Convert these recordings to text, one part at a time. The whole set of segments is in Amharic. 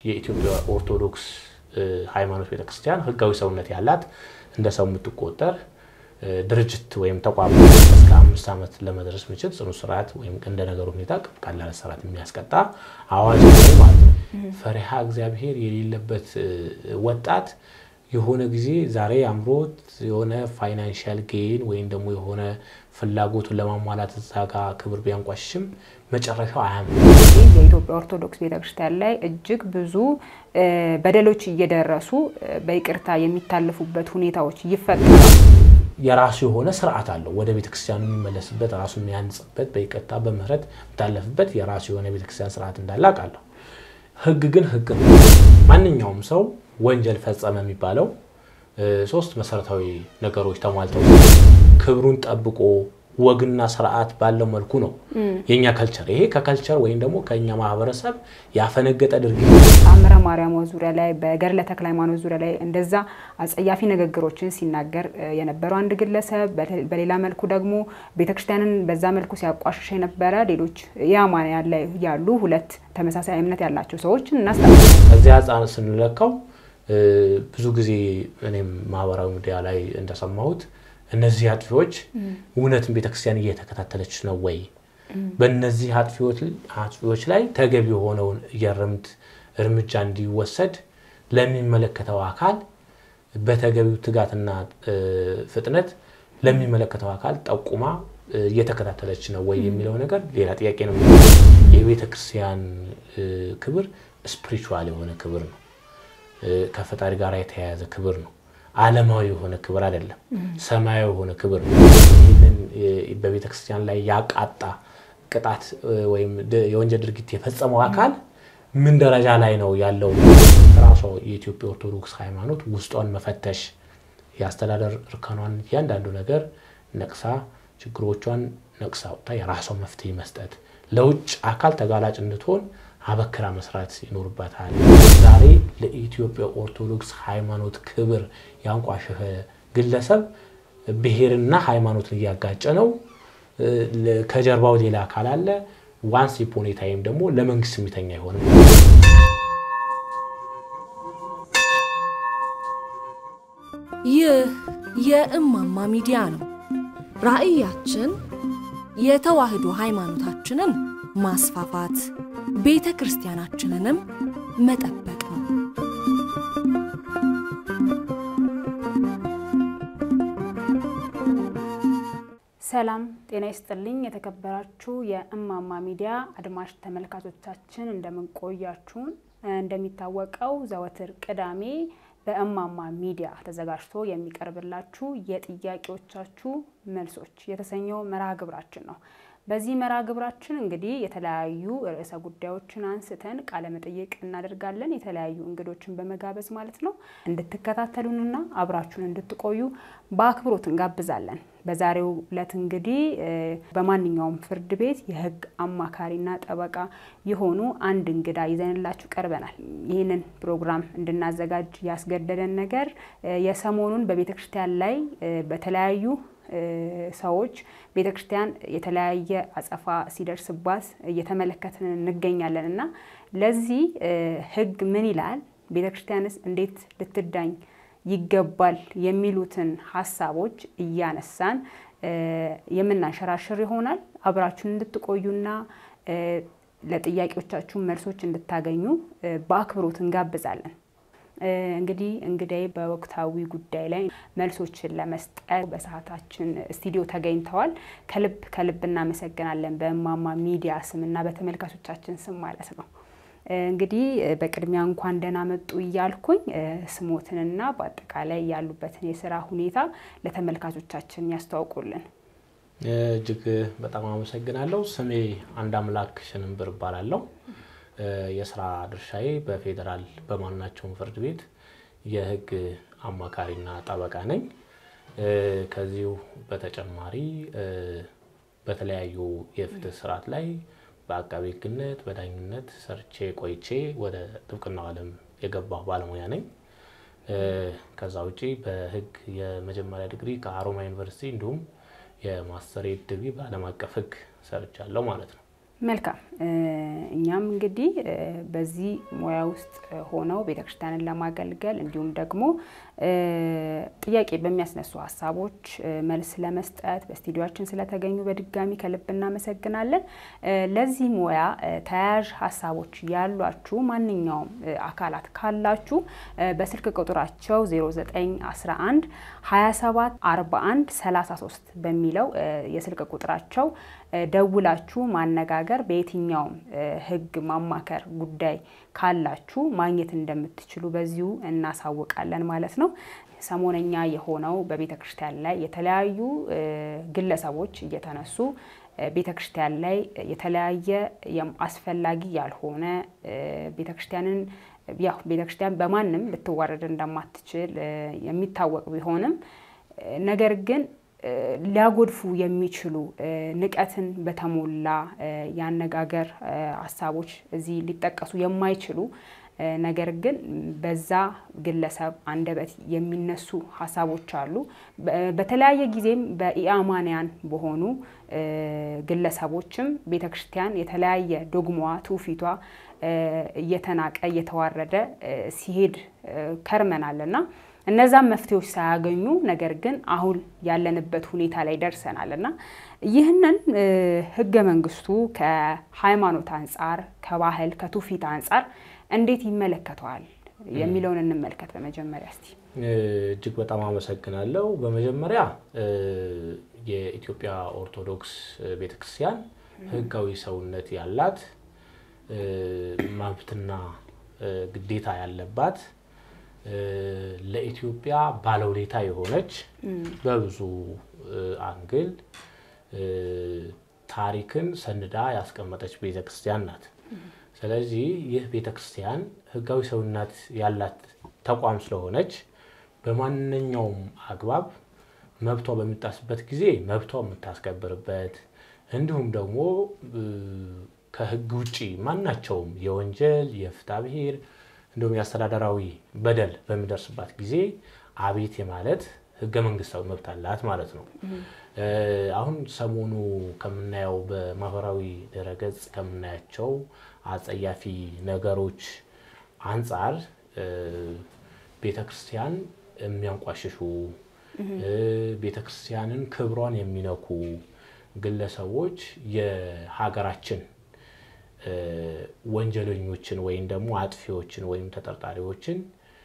የኢትዮጵያ ኦርቶዶክስ ሃይማኖት ቤተክርስቲያን ህጋዊ ሰውነት ያላት እንደ ሰው የምትቆጠር ድርጅት ወይም ተቋም እስከ አምስት ዓመት ለመድረስ የሚችል ጽኑ ስርዓት ወይም እንደ ነገሩ ሁኔታ ቀላል ስርዓት የሚያስቀጣ አዋጅ ማለት ነው። ፈሪሃ እግዚአብሔር የሌለበት ወጣት የሆነ ጊዜ ዛሬ አምሮት የሆነ ፋይናንሻል ጌን ወይም ደግሞ የሆነ ፍላጎቱን ለማሟላት እዛ ጋ ክብር ቢያንቋሽም መጨረሻው አያምር። የኢትዮጵያ ኦርቶዶክስ ቤተክርስቲያን ላይ እጅግ ብዙ በደሎች እየደረሱ በይቅርታ የሚታለፉበት ሁኔታዎች ይፈጠራል። የራሱ የሆነ ስርዓት አለው። ወደ ቤተክርስቲያኑ የሚመለስበት ራሱ የሚያንጽበት በይቅርታ በምህረት የሚታለፍበት የራሱ የሆነ ቤተክርስቲያን ስርዓት እንዳለ አውቃለሁ። ህግ ግን ህግ ነው። ማንኛውም ሰው ወንጀል ፈጸመ የሚባለው ሶስት መሰረታዊ ነገሮች ተሟልተው ክብሩን ጠብቆ ወግና ስርዓት ባለው መልኩ ነው የኛ ከልቸር። ይሄ ከከልቸር ወይም ደግሞ ከኛ ማህበረሰብ ያፈነገጠ ድርጊት ታምረ ማርያም ዙሪያ ላይ በገድለ ተክለ ሃይማኖት ዙሪያ ላይ እንደዛ አጸያፊ ንግግሮችን ሲናገር የነበረው አንድ ግለሰብ፣ በሌላ መልኩ ደግሞ ቤተክርስቲያንን በዛ መልኩ ሲያቋሽሽ የነበረ ሌሎች የአማንያን ላይ ያሉ ሁለት ተመሳሳይ እምነት ያላቸው ሰዎችን እናስታውሳለን። ከዚያ አንጻር ስንለካው ብዙ ጊዜ እኔም ማህበራዊ ሚዲያ ላይ እንደሰማሁት እነዚህ አጥፊዎች እውነትን ቤተክርስቲያን እየተከታተለች ነው ወይ? በእነዚህ አጥፊዎች ላይ ተገቢ የሆነውን የእርምት እርምጃ እንዲወሰድ ለሚመለከተው አካል በተገቢው ትጋትና ፍጥነት ለሚመለከተው አካል ጠቁማ እየተከታተለች ነው ወይ የሚለው ነገር ሌላ ጥያቄ ነው። የቤተ ክርስቲያን ክብር ስፒሪቹዋል የሆነ ክብር ነው። ከፈጣሪ ጋር የተያያዘ ክብር ነው። ዓለማዊ የሆነ ክብር አይደለም። ሰማያዊ የሆነ ክብር ነው። ይህንን በቤተ ክርስቲያን ላይ ያቃጣ ቅጣት ወይም የወንጀል ድርጊት የፈጸመው አካል ምን ደረጃ ላይ ነው ያለው? ራሷ የኢትዮጵያ ኦርቶዶክስ ሃይማኖት ውስጧን መፈተሽ፣ የአስተዳደር እርከኗን እያንዳንዱ ነገር ነቅሳ ችግሮቿን ነቅሳ ወጥታ የራሷ መፍትሄ መስጠት፣ ለውጭ አካል ተጋላጭ እንድትሆን አበክራ መስራት ይኖርባታል። ዛሬ ለኢትዮጵያ ኦርቶዶክስ ሃይማኖት ክብር ያንቋሸፈ ግለሰብ ብሔርና ሃይማኖትን እያጋጨ ነው። ከጀርባው ሌላ አካል አለ። ዋንስ ፖኒ ታይም ደግሞ ለመንግስት የሚተኛ አይሆንም። ይህ የእማማ ሚዲያ ነው። ራዕያችን የተዋህዶ ሃይማኖታችንን ማስፋፋት ቤተ ክርስቲያናችንንም መጠበቅ ነው። ሰላም ጤና ይስጥልኝ። የተከበራችሁ የእማማ ሚዲያ አድማጭ ተመልካቾቻችን እንደምንቆያችሁን። እንደሚታወቀው ዘወትር ቅዳሜ በእማማ ሚዲያ ተዘጋጅቶ የሚቀርብላችሁ የጥያቄዎቻችሁ መልሶች የተሰኘው መርሃ ግብራችን ነው። በዚህ መርሃ ግብራችን እንግዲህ የተለያዩ ርዕሰ ጉዳዮችን አንስተን ቃለ መጠይቅ እናደርጋለን። የተለያዩ እንግዶችን በመጋበዝ ማለት ነው። እንድትከታተሉንና አብራችሁን እንድትቆዩ በአክብሮት እንጋብዛለን። በዛሬው ዕለት እንግዲህ በማንኛውም ፍርድ ቤት የሕግ አማካሪና ጠበቃ የሆኑ አንድ እንግዳ ይዘንላችሁ ቀርበናል። ይህንን ፕሮግራም እንድናዘጋጅ ያስገደደን ነገር የሰሞኑን በቤተ ክርስቲያን ላይ በተለያዩ ሰዎች ቤተ ክርስቲያን የተለያየ አጸፋ ሲደርስባት እየተመለከትን እንገኛለን እና ለዚህ ሕግ ምን ይላል፣ ቤተ ክርስቲያንስ እንዴት ልትዳኝ ይገባል የሚሉትን ሀሳቦች እያነሳን የምናንሸራሽር ይሆናል። አብራችሁን እንድትቆዩና ለጥያቄዎቻችሁ መልሶች እንድታገኙ በአክብሮት እንጋብዛለን። እንግዲህ እንግዳይ በወቅታዊ ጉዳይ ላይ መልሶችን ለመስጠት በሰዓታችን ስቱዲዮ ተገኝተዋል። ከልብ ከልብ እናመሰግናለን በእማማ ሚዲያ ስምና በተመልካቾቻችን ስም ማለት ነው። እንግዲህ በቅድሚያ እንኳን ደህና መጡ እያልኩኝ ስሞትንና በአጠቃላይ ያሉበትን የስራ ሁኔታ ለተመልካቾቻችን ያስተዋውቁልን። እጅግ በጣም አመሰግናለሁ። ስሜ አንድ አምላክ ሽንብር እባላለሁ። የስራ ድርሻዬ በፌዴራል በማናቸውም ፍርድ ቤት የህግ አማካሪና ጠበቃ ነኝ። ከዚሁ በተጨማሪ በተለያዩ የፍትህ ስርዓት ላይ በአቃቤ ህግነት በዳኝነት ሰርቼ ቆይቼ ወደ ጥብቅናው ዓለም የገባሁ ባለሙያ ነኝ። ከዛ ውጪ በህግ የመጀመሪያ ዲግሪ ከሀሮማያ ዩኒቨርሲቲ እንዲሁም የማስተሬት ዲግሪ በዓለም አቀፍ ህግ ሰርቻለሁ ማለት ነው። መልካም እኛም እንግዲህ በዚህ ሙያ ውስጥ ሆነው ቤተክርስቲያንን ለማገልገል እንዲሁም ደግሞ ጥያቄ በሚያስነሱ ሀሳቦች መልስ ለመስጠት በስቱዲዮችን ስለተገኙ በድጋሚ ከልብ እናመሰግናለን። ለዚህ ሙያ ተያያዥ ሀሳቦች ያሏችሁ ማንኛውም አካላት ካላችሁ በስልክ ቁጥራቸው 0911 27 41 33 በሚለው የስልክ ቁጥራቸው ደውላችሁ ማነጋገር በየትኛውም ሕግ ማማከር ጉዳይ ካላችሁ ማግኘት እንደምትችሉ በዚሁ እናሳውቃለን ማለት ነው። ሰሞነኛ የሆነው በቤተ ክርስቲያን ላይ የተለያዩ ግለሰቦች እየተነሱ ቤተ ክርስቲያን ላይ የተለያየ አስፈላጊ ያልሆነ ቤተ ክርስቲያንን ያው ቤተ ክርስቲያን በማንም ልትዋረድ እንደማትችል የሚታወቅ ቢሆንም ነገር ግን ሊያጎድፉ የሚችሉ ንቀትን በተሞላ የአነጋገር ሀሳቦች እዚህ ሊጠቀሱ የማይችሉ ነገር ግን በዛ ግለሰብ አንደበት የሚነሱ ሀሳቦች አሉ። በተለያየ ጊዜም በኢአማንያን በሆኑ ግለሰቦችም ቤተ ክርስቲያን የተለያየ ዶግማዋ፣ ትውፊቷ እየተናቀ እየተዋረደ ሲሄድ ከርመናል እና እነዛም መፍትሄዎች ሳያገኙ ነገር ግን አሁን ያለንበት ሁኔታ ላይ ደርሰናል እና ይህንን ህገ መንግስቱ ከሃይማኖት አንጻር፣ ከባህል፣ ከትውፊት አንጻር እንዴት ይመለከተዋል የሚለውን እንመልከት። በመጀመሪያ እስቲ እጅግ በጣም አመሰግናለሁ። በመጀመሪያ የኢትዮጵያ ኦርቶዶክስ ቤተክርስቲያን ህጋዊ ሰውነት ያላት መብትና ግዴታ ያለባት ለኢትዮጵያ ባለውለታ የሆነች በብዙ አንግል ታሪክን ሰንዳ ያስቀመጠች ቤተክርስቲያን ናት። ስለዚህ ይህ ቤተክርስቲያን ህጋዊ ሰውነት ያላት ተቋም ስለሆነች በማንኛውም አግባብ መብቷ በሚጣስበት ጊዜ መብቷ የምታስከብርበት እንዲሁም ደግሞ ከህግ ውጭ ማናቸውም የወንጀል የፍትሐ ብሔር እንዲሁም የአስተዳደራዊ በደል በሚደርስባት ጊዜ አቤት የማለት ህገ መንግስታዊ መብት አላት ማለት ነው። አሁን ሰሞኑ ከምናየው በማህበራዊ ድረገጽ ከምናያቸው አጸያፊ ነገሮች አንጻር ቤተ ክርስቲያን የሚያንቋሽሹ ቤተ ክርስቲያንን ክብሯን የሚነኩ ግለሰቦች የሀገራችን ወንጀለኞችን ወይም ደግሞ አጥፊዎችን ወይም ተጠርጣሪዎችን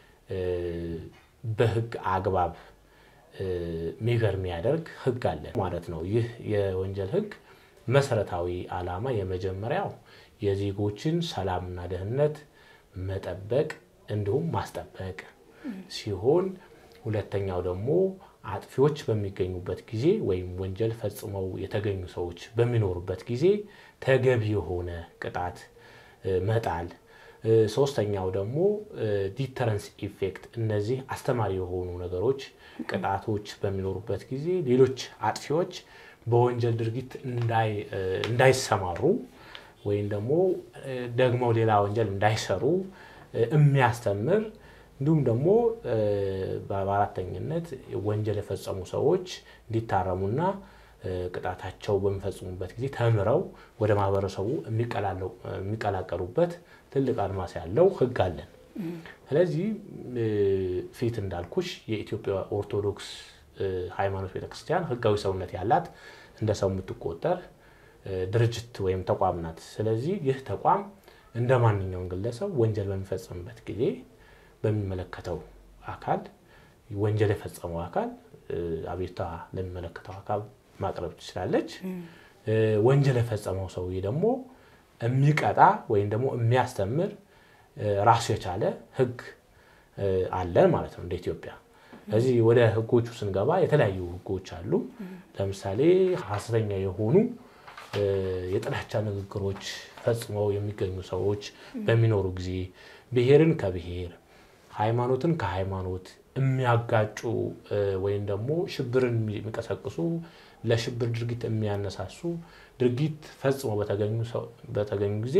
በህግ አግባብ ሚገር የሚያደርግ ህግ አለ ማለት ነው። ይህ የወንጀል ህግ መሰረታዊ ዓላማ የመጀመሪያው የዜጎችን ሰላምና ደህንነት መጠበቅ እንዲሁም ማስጠበቅ ሲሆን ሁለተኛው ደግሞ አጥፊዎች በሚገኙበት ጊዜ ወይም ወንጀል ፈጽመው የተገኙ ሰዎች በሚኖሩበት ጊዜ ተገቢ የሆነ ቅጣት መጣል። ሶስተኛው ደግሞ ዲተረንስ ኢፌክት፣ እነዚህ አስተማሪ የሆኑ ነገሮች ቅጣቶች በሚኖሩበት ጊዜ ሌሎች አጥፊዎች በወንጀል ድርጊት እንዳይሰማሩ ወይም ደግሞ ደግመው ሌላ ወንጀል እንዳይሰሩ የሚያስተምር እንዲሁም ደግሞ በአራተኝነት ወንጀል የፈጸሙ ሰዎች እንዲታረሙና ቅጣታቸው በሚፈጽሙበት ጊዜ ተምረው ወደ ማህበረሰቡ የሚቀላቀሉበት ትልቅ አድማስ ያለው ህግ አለን። ስለዚህ ፊት እንዳልኩሽ የኢትዮጵያ ኦርቶዶክስ ሃይማኖት ቤተክርስቲያን ህጋዊ ሰውነት ያላት እንደ ሰው የምትቆጠር ድርጅት ወይም ተቋም ናት። ስለዚህ ይህ ተቋም እንደ ማንኛውም ግለሰብ ወንጀል በሚፈጽምበት ጊዜ በሚመለከተው አካል ወንጀል የፈጸመው አካል አቤቱታ ለሚመለከተው አካል ማቅረብ ትችላለች። ወንጀል የፈጸመው ሰውዬ ደግሞ የሚቀጣ ወይም ደግሞ የሚያስተምር ራሱ የቻለ ህግ አለን ማለት ነው እንደ ኢትዮጵያ። ስለዚህ ወደ ህጎቹ ስንገባ የተለያዩ ህጎች አሉ። ለምሳሌ ሀሰተኛ የሆኑ የጥላቻ ንግግሮች ፈጽመው የሚገኙ ሰዎች በሚኖሩ ጊዜ ብሔርን ከብሔር ሃይማኖትን ከሃይማኖት የሚያጋጩ ወይም ደግሞ ሽብርን የሚቀሰቅሱ ለሽብር ድርጊት የሚያነሳሱ ድርጊት ፈጽመው በተገኙ ጊዜ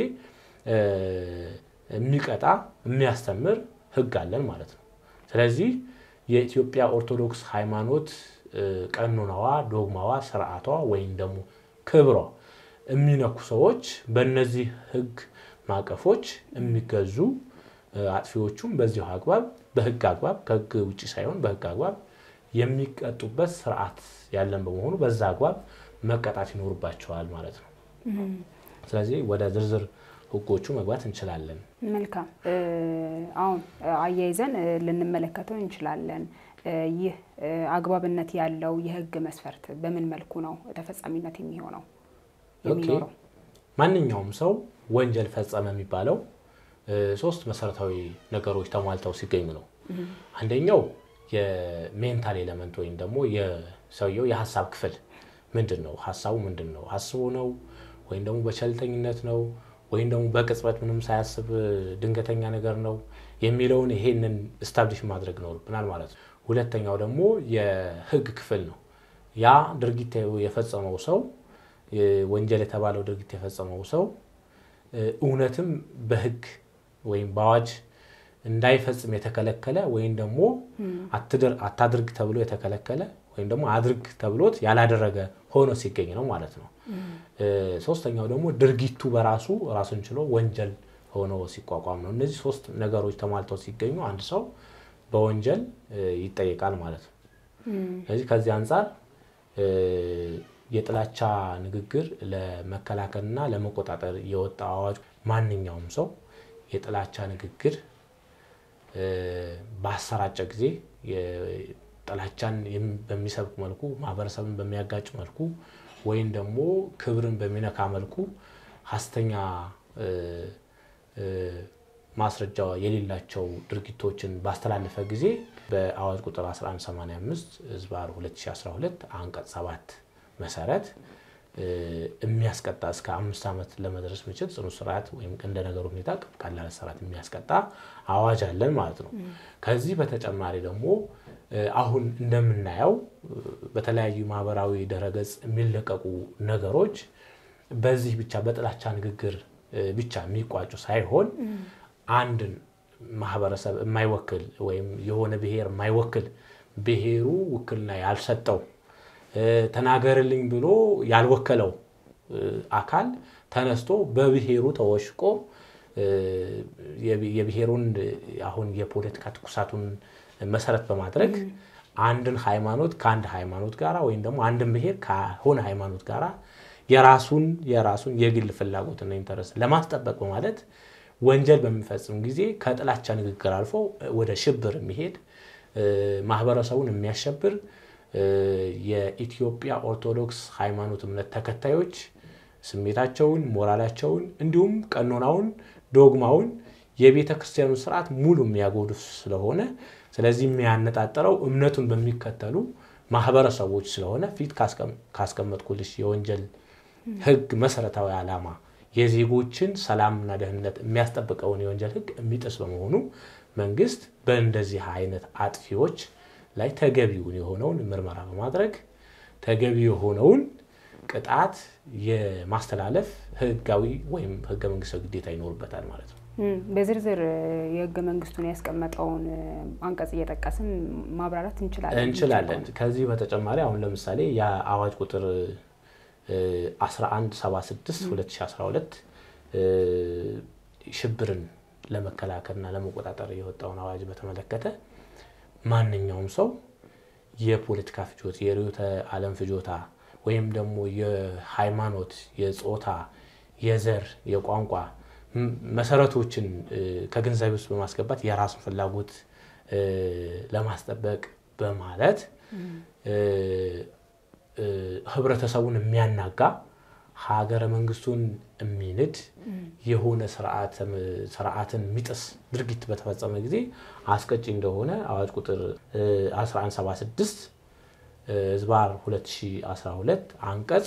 የሚቀጣ የሚያስተምር ህግ አለን ማለት ነው። ስለዚህ የኢትዮጵያ ኦርቶዶክስ ሃይማኖት ቀኖናዋ፣ ዶግማዋ፣ ስርዓቷ ወይም ደግሞ ክብሯ የሚነኩ ሰዎች በእነዚህ ህግ ማዕቀፎች የሚገዙ አጥፊዎቹም በዚሁ አግባብ በህግ አግባብ ከህግ ውጭ ሳይሆን በህግ አግባብ የሚቀጡበት ስርዓት ያለን በመሆኑ በዛ አግባብ መቀጣት ይኖርባቸዋል ማለት ነው። ስለዚህ ወደ ዝርዝር ህጎቹ መግባት እንችላለን። መልካም። አሁን አያይዘን ልንመለከተው እንችላለን። ይህ አግባብነት ያለው የህግ መስፈርት በምን መልኩ ነው ተፈጻሚነት የሚሆነው የሚኖረው? ማንኛውም ሰው ወንጀል ፈጸመ የሚባለው ሶስት መሰረታዊ ነገሮች ተሟልተው ሲገኙ ነው። አንደኛው የሜንታል ኤለመንት ወይም ደግሞ የሰውየው የሀሳብ ክፍል ምንድን ነው? ሀሳቡ ምንድን ነው? አስቦ ነው ወይም ደግሞ በቸልተኝነት ነው ወይም ደግሞ በቅጽበት ምንም ሳያስብ ድንገተኛ ነገር ነው የሚለውን ይሄንን ስታብሊሽ ማድረግ ይኖርብናል ማለት ነው። ሁለተኛው ደግሞ የህግ ክፍል ነው። ያ ድርጊት የፈጸመው ሰው ወንጀል የተባለው ድርጊት የፈጸመው ሰው እውነትም በህግ ወይም በአዋጅ እንዳይፈጽም የተከለከለ ወይም ደግሞ አታድርግ ተብሎ የተከለከለ ወይም ደግሞ አድርግ ተብሎት ያላደረገ ሆኖ ሲገኝ ነው ማለት ነው። ሶስተኛው ደግሞ ድርጊቱ በራሱ ራሱን ችሎ ወንጀል ሆኖ ሲቋቋም ነው። እነዚህ ሶስት ነገሮች ተሟልተው ሲገኙ አንድ ሰው በወንጀል ይጠየቃል ማለት ነው። ስለዚህ ከዚህ አንጻር የጥላቻ ንግግር ለመከላከልና ለመቆጣጠር የወጣ አዋጅ ማንኛውም ሰው የጥላቻ ንግግር ባሰራጨ ጊዜ ጥላቻን በሚሰብክ መልኩ ማህበረሰብን በሚያጋጭ መልኩ ወይም ደግሞ ክብርን በሚነካ መልኩ ሀሰተኛ ማስረጃ የሌላቸው ድርጊቶችን ባስተላለፈ ጊዜ በአዋጅ ቁጥር 1185 ህዝባር 2012 አንቀጽ 7 መሰረት የሚያስቀጣ እስከ አምስት ዓመት ለመድረስ የሚችል ጽኑ እስራት ወይም እንደ ነገሩ ሁኔታ ቀላል እስራት የሚያስቀጣ አዋጅ አለን ማለት ነው። ከዚህ በተጨማሪ ደግሞ አሁን እንደምናየው በተለያዩ ማህበራዊ ድረገጽ የሚለቀቁ ነገሮች በዚህ ብቻ በጥላቻ ንግግር ብቻ የሚቋጩ ሳይሆን አንድን ማህበረሰብ የማይወክል ወይም የሆነ ብሔር የማይወክል ብሔሩ ውክልና ያልሰጠው ተናገርልኝ ብሎ ያልወከለው አካል ተነስቶ በብሔሩ ተወሽቆ የብሔሩን አሁን የፖለቲካ ትኩሳቱን መሰረት በማድረግ አንድን ሃይማኖት ከአንድ ሃይማኖት ጋራ ወይም ደግሞ አንድን ብሔር ከሆነ ሃይማኖት ጋራ የራሱን የራሱን የግል ፍላጎትና ኢንተረስት ለማስጠበቅ በማለት ወንጀል በሚፈጽም ጊዜ ከጥላቻ ንግግር አልፎ ወደ ሽብር የሚሄድ ማህበረሰቡን የሚያሸብር የኢትዮጵያ ኦርቶዶክስ ሃይማኖት እምነት ተከታዮች ስሜታቸውን፣ ሞራላቸውን እንዲሁም ቀኖናውን፣ ዶግማውን የቤተ ክርስቲያኑ ስርዓት ሙሉ የሚያጎድፍ ስለሆነ ስለዚህ የሚያነጣጠረው እምነቱን በሚከተሉ ማህበረሰቦች ስለሆነ ፊት ካስቀመጥኩልሽ የወንጀል ህግ መሰረታዊ ዓላማ የዜጎችን ሰላምና ደህንነት የሚያስጠብቀውን የወንጀል ህግ የሚጥስ በመሆኑ መንግስት በእንደዚህ አይነት አጥፊዎች ላይ ተገቢውን የሆነውን ምርመራ በማድረግ ተገቢ የሆነውን ቅጣት የማስተላለፍ ህጋዊ ወይም ህገ መንግስታዊ ግዴታ ይኖርበታል ማለት ነው። በዝርዝር የህገ መንግስቱን ያስቀመጠውን አንቀጽ እየጠቀስን ማብራራት እንችላለን እንችላለን። ከዚህ በተጨማሪ አሁን ለምሳሌ የአዋጅ ቁጥር 1176 2012 ሽብርን ለመከላከልና ለመቆጣጠር የወጣውን አዋጅ በተመለከተ ማንኛውም ሰው የፖለቲካ ፍጆታ፣ የርዕዮተ ዓለም ፍጆታ ወይም ደግሞ የሃይማኖት፣ የጾታ፣ የዘር፣ የቋንቋ መሰረቶችን ከግንዛቤ ውስጥ በማስገባት የራሱን ፍላጎት ለማስጠበቅ በማለት ህብረተሰቡን የሚያናጋ ሀገረ መንግስቱን የሚንድ የሆነ ስርዓትን የሚጥስ ድርጊት በተፈጸመ ጊዜ አስቀጪ እንደሆነ አዋጅ ቁጥር 1176 ህዝባር 2012 አንቀጽ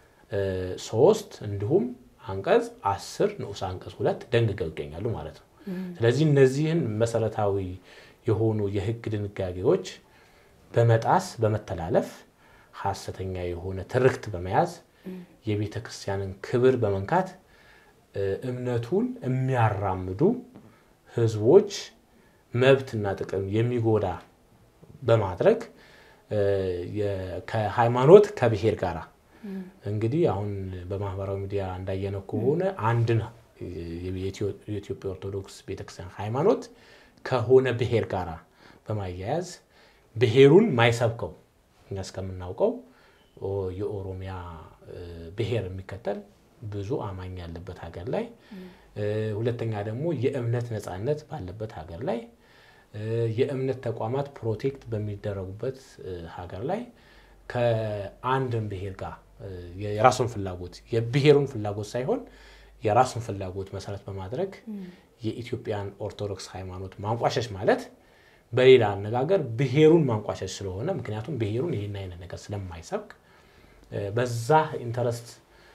3 እንዲሁም አንቀጽ 10 ንዑስ አንቀጽ ሁለት ደንግገው ይገኛሉ ማለት ነው። ስለዚህ እነዚህን መሰረታዊ የሆኑ የህግ ድንጋጌዎች በመጣስ በመተላለፍ ሀሰተኛ የሆነ ትርክት በመያዝ የቤተ ክርስቲያንን ክብር በመንካት እምነቱን የሚያራምዱ ህዝቦች መብትና ጥቅም የሚጎዳ በማድረግ ከሃይማኖት ከብሔር ጋር እንግዲህ አሁን በማህበራዊ ሚዲያ እንዳየነው ከሆነ አንድ ነው የኢትዮጵያ ኦርቶዶክስ ቤተክርስቲያን ሃይማኖት ከሆነ ብሔር ጋር በማያያዝ ብሔሩን ማይሰብከው እኛ እስከምናውቀው የኦሮሚያ ብሔር የሚከተል ብዙ አማኝ ያለበት ሀገር ላይ፣ ሁለተኛ ደግሞ የእምነት ነፃነት ባለበት ሀገር ላይ፣ የእምነት ተቋማት ፕሮቴክት በሚደረጉበት ሀገር ላይ ከአንድን ብሔር ጋር የራሱን ፍላጎት የብሔሩን ፍላጎት ሳይሆን የራሱን ፍላጎት መሰረት በማድረግ የኢትዮጵያን ኦርቶዶክስ ሃይማኖት ማንቋሸሽ ማለት በሌላ አነጋገር ብሔሩን ማንቋሸሽ ስለሆነ ምክንያቱም ብሔሩን ይህን አይነት ነገር ስለማይሰብክ በዛ ኢንተረስት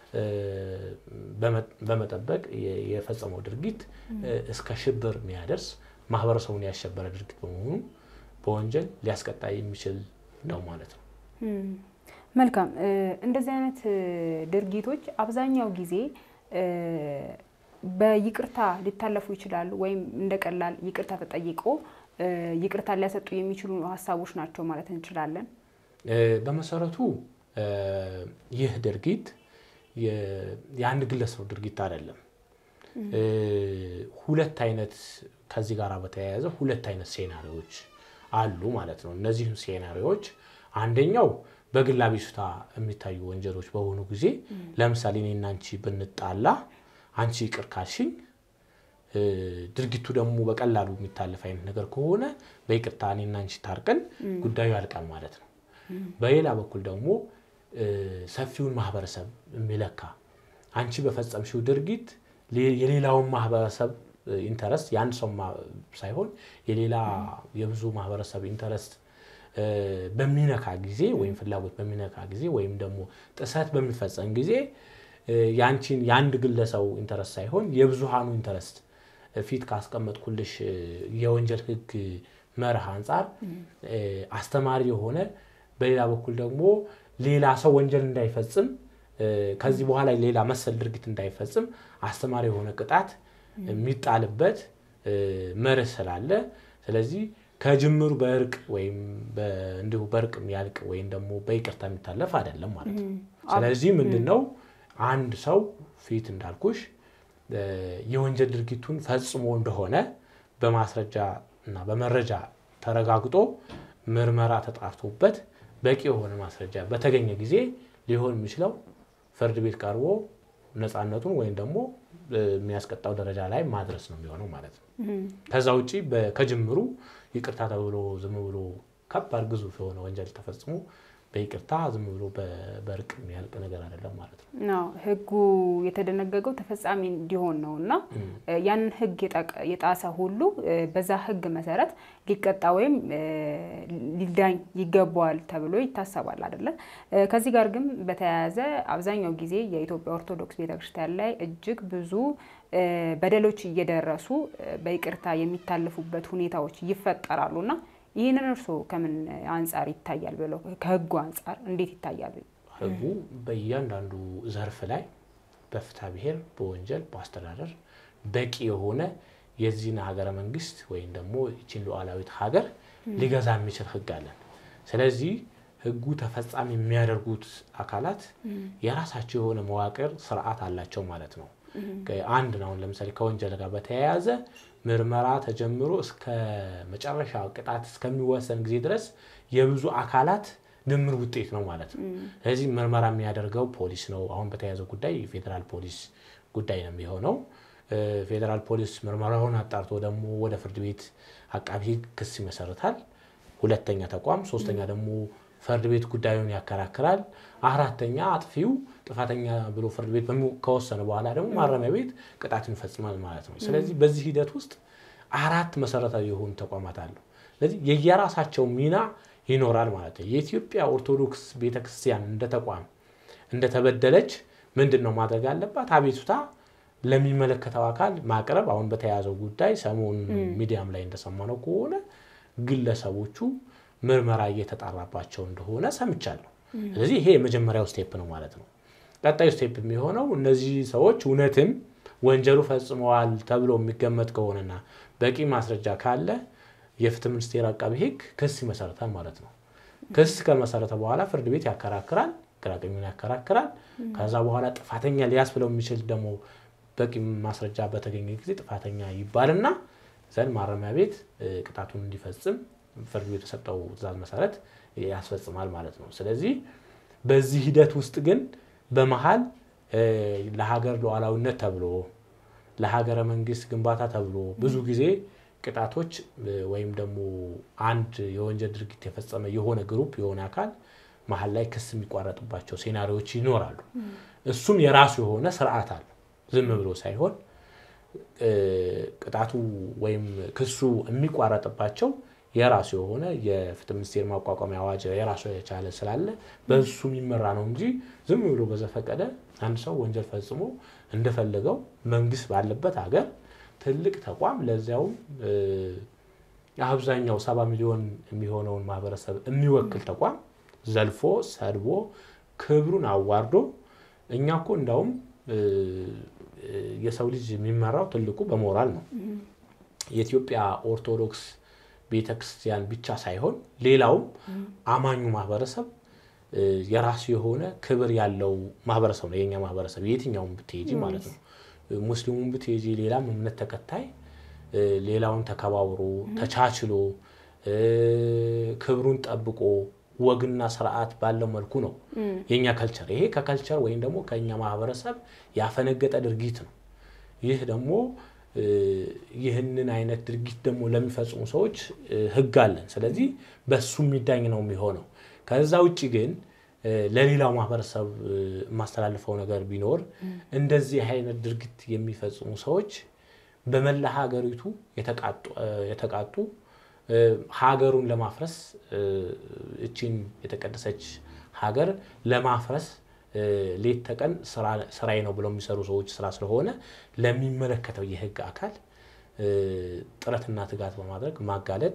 በመጠበቅ የፈጸመው ድርጊት እስከ ሽብር የሚያደርስ ማህበረሰቡን ያሸበረ ድርጊት በመሆኑ በወንጀል ሊያስቀጣ የሚችል ነው ማለት ነው። መልካም። እንደዚህ አይነት ድርጊቶች አብዛኛው ጊዜ በይቅርታ ሊታለፉ ይችላሉ፣ ወይም እንደ ቀላል ይቅርታ ተጠይቆ ይቅርታ ሊያሰጡ የሚችሉ ሀሳቦች ናቸው ማለት እንችላለን። በመሰረቱ ይህ ድርጊት የአንድ ግለሰብ ድርጊት አይደለም። ሁለት አይነት ከዚህ ጋር በተያያዘ ሁለት አይነት ሴናሪዎች አሉ ማለት ነው። እነዚህም ሴናሪዎች አንደኛው በግል አቤቱታ የሚታዩ ወንጀሎች በሆኑ ጊዜ ለምሳሌ እኔና አንቺ ብንጣላ አንቺ ይቅር ካልሽኝ ድርጊቱ ደግሞ በቀላሉ የሚታለፍ አይነት ነገር ከሆነ በይቅርታ እኔና አንቺ ታርቀን ጉዳዩ ያልቃል ማለት ነው። በሌላ በኩል ደግሞ ሰፊውን ማህበረሰብ የሚለካ አንቺ በፈጸምሽው ድርጊት የሌላውን ማህበረሰብ ኢንተረስት የአንድ ሰው ሳይሆን የሌላ የብዙ ማህበረሰብ ኢንተረስት በሚነካ ጊዜ ወይም ፍላጎት በሚነካ ጊዜ ወይም ደግሞ ጥሰት በሚፈጸም ጊዜ የአንቺን የአንድ ግለሰቡ ኢንተረስት ሳይሆን የብዙሃኑ ኢንተረስት ፊት ካስቀመጥኩልሽ የወንጀል ሕግ መርህ አንጻር አስተማሪ የሆነ በሌላ በኩል ደግሞ ሌላ ሰው ወንጀል እንዳይፈጽም ከዚህ በኋላ ሌላ መሰል ድርጊት እንዳይፈጽም አስተማሪ የሆነ ቅጣት የሚጣልበት መርህ ስላለ ስለዚህ ከጅምሩ በእርቅ ወይም እንዲሁ በእርቅ የሚያልቅ ወይም ደግሞ በይቅርታ የሚታለፍ አይደለም ማለት ነው። ስለዚህ ምንድን ነው አንድ ሰው ፊት እንዳልኩሽ የወንጀል ድርጊቱን ፈጽሞ እንደሆነ በማስረጃ እና በመረጃ ተረጋግጦ ምርመራ ተጣርቶበት በቂ የሆነ ማስረጃ በተገኘ ጊዜ ሊሆን የሚችለው ፍርድ ቤት ቀርቦ ነፃነቱን ወይም ደግሞ የሚያስቀጣው ደረጃ ላይ ማድረስ ነው የሚሆነው ማለት ነው። ከዛ ውጭ ከጅምሩ ይቅርታ ተብሎ ዝም ብሎ ከባድ ግዙፍ የሆነ ወንጀል ተፈጽሞ በይቅርታ ዝም ብሎ በእርቅ የሚያልቅ ነገር አይደለም ማለት ነው። ሕጉ የተደነገገው ተፈጻሚ እንዲሆን ነው እና ያንን ሕግ የጣሰ ሁሉ በዛ ሕግ መሰረት ሊቀጣ ወይም ሊዳኝ ይገባዋል ተብሎ ይታሰባል አይደለ? ከዚህ ጋር ግን በተያያዘ አብዛኛው ጊዜ የኢትዮጵያ ኦርቶዶክስ ቤተክርስቲያን ላይ እጅግ ብዙ በደሎች እየደረሱ በይቅርታ የሚታለፉበት ሁኔታዎች ይፈጠራሉ እና ይህንን እርስዎ ከምን አንጻር ይታያል ብለው ከህጉ አንጻር እንዴት ይታያል? ህጉ በእያንዳንዱ ዘርፍ ላይ በፍትሐ ብሔር፣ በወንጀል፣ በአስተዳደር በቂ የሆነ የዚህን ሀገረ መንግስት ወይም ደግሞ ይችን ሉዓላዊት ሀገር ሊገዛ የሚችል ህግ አለን። ስለዚህ ህጉ ተፈጻሚ የሚያደርጉት አካላት የራሳቸው የሆነ መዋቅር ስርዓት አላቸው ማለት ነው። አንድ ነው። ለምሳሌ ከወንጀል ጋር በተያያዘ ምርመራ ተጀምሮ እስከ መጨረሻ ቅጣት እስከሚወሰን ጊዜ ድረስ የብዙ አካላት ድምር ውጤት ነው ማለት ነው። ስለዚህ ምርመራ የሚያደርገው ፖሊስ ነው። አሁን በተያያዘው ጉዳይ የፌዴራል ፖሊስ ጉዳይ ነው የሚሆነው። ፌዴራል ፖሊስ ምርመራውን አጣርቶ ደግሞ ወደ ፍርድ ቤት አቃቢ ህግ ክስ ይመሰርታል። ሁለተኛ ተቋም፣ ሶስተኛ ደግሞ ፍርድ ቤት ጉዳዩን ያከራክራል። አራተኛ አጥፊው ጥፋተኛ ብሎ ፍርድ ቤት ከወሰነ በኋላ ደግሞ ማረሚያ ቤት ቅጣትን ይፈጽማል ማለት ነው። ስለዚህ በዚህ ሂደት ውስጥ አራት መሰረታዊ የሆኑ ተቋማት አሉ። ስለዚህ የየራሳቸው ሚና ይኖራል ማለት ነው። የኢትዮጵያ ኦርቶዶክስ ቤተክርስቲያን እንደ ተቋም እንደተበደለች ምንድን ነው ማድረግ አለባት? አቤቱታ ለሚመለከተው አካል ማቅረብ። አሁን በተያያዘው ጉዳይ ሰሞኑን ሚዲያም ላይ እንደሰማነው ከሆነ ግለሰቦቹ ምርመራ እየተጣራባቸው እንደሆነ ሰምቻለሁ። ስለዚህ ይሄ የመጀመሪያው ስቴፕ ነው ማለት ነው። ቀጣዩ ስቴፕ የሚሆነው እነዚህ ሰዎች እውነትም ወንጀሉ ፈጽመዋል ተብሎ የሚገመት ከሆነና በቂ ማስረጃ ካለ የፍትህ ሚኒስቴር አቃቢ ህግ ክስ ይመሰረታል ማለት ነው። ክስ ከመሰረተ በኋላ ፍርድ ቤት ያከራክራል። ግራቀኙን ያከራክራል። ከዛ በኋላ ጥፋተኛ ሊያስብለው የሚችል ደግሞ በቂ ማስረጃ በተገኘ ጊዜ ጥፋተኛ ይባልና ዘንድ ማረሚያ ቤት ቅጣቱን እንዲፈጽም ፍርድ ቤቱ የተሰጠው ትዕዛዝ መሰረት ያስፈጽማል ማለት ነው። ስለዚህ በዚህ ሂደት ውስጥ ግን በመሀል ለሀገር ሉዓላዊነት ተብሎ ለሀገረ መንግስት ግንባታ ተብሎ ብዙ ጊዜ ቅጣቶች ወይም ደግሞ አንድ የወንጀል ድርጊት የፈጸመ የሆነ ግሩፕ የሆነ አካል መሀል ላይ ክስ የሚቋረጥባቸው ሴናሪዎች ይኖራሉ። እሱም የራሱ የሆነ ስርዓት አለው። ዝም ብሎ ሳይሆን ቅጣቱ ወይም ክሱ የሚቋረጥባቸው የራሱ የሆነ የፍትህ ሚኒስቴር ማቋቋሚያ አዋጅ የራሱ የቻለ ስላለ በሱ የሚመራ ነው እንጂ ዝም ብሎ በዘፈቀደ አንድ ሰው ወንጀል ፈጽሞ እንደፈለገው መንግስት ባለበት ሀገር ትልቅ ተቋም ለዚያውም አብዛኛው ሰባ ሚሊዮን የሚሆነውን ማህበረሰብ የሚወክል ተቋም ዘልፎ ሰድቦ ክብሩን አዋርዶ እኛ እኮ እንዳውም የሰው ልጅ የሚመራው ትልቁ በሞራል ነው። የኢትዮጵያ ኦርቶዶክስ ቤተክርስቲያን ብቻ ሳይሆን ሌላውም አማኙ ማህበረሰብ የራሱ የሆነ ክብር ያለው ማህበረሰብ ነው። የኛ ማህበረሰብ የትኛውም ብትሄጂ ማለት ነው። ሙስሊሙን ብትሄጂ፣ ሌላም እምነት ተከታይ ሌላውን ተከባብሮ ተቻችሎ ክብሩን ጠብቆ ወግና ስርዓት ባለው መልኩ ነው የኛ ከልቸር። ይሄ ከከልቸር ወይም ደግሞ ከኛ ማህበረሰብ ያፈነገጠ ድርጊት ነው። ይህ ደግሞ ይህንን አይነት ድርጊት ደግሞ ለሚፈጽሙ ሰዎች ህግ አለን። ስለዚህ በሱ የሚዳኝ ነው የሚሆነው። ከዛ ውጭ ግን ለሌላው ማህበረሰብ የማስተላልፈው ነገር ቢኖር እንደዚህ አይነት ድርጊት የሚፈጽሙ ሰዎች በመላ ሀገሪቱ የተቃጡ ሀገሩን ለማፍረስ እቺን የተቀደሰች ሀገር ለማፍረስ ሌት ተቀን ስራዬ ነው ብለው የሚሰሩ ሰዎች ስራ ስለሆነ ለሚመለከተው የህግ አካል ጥረትና ትጋት በማድረግ ማጋለጥ፣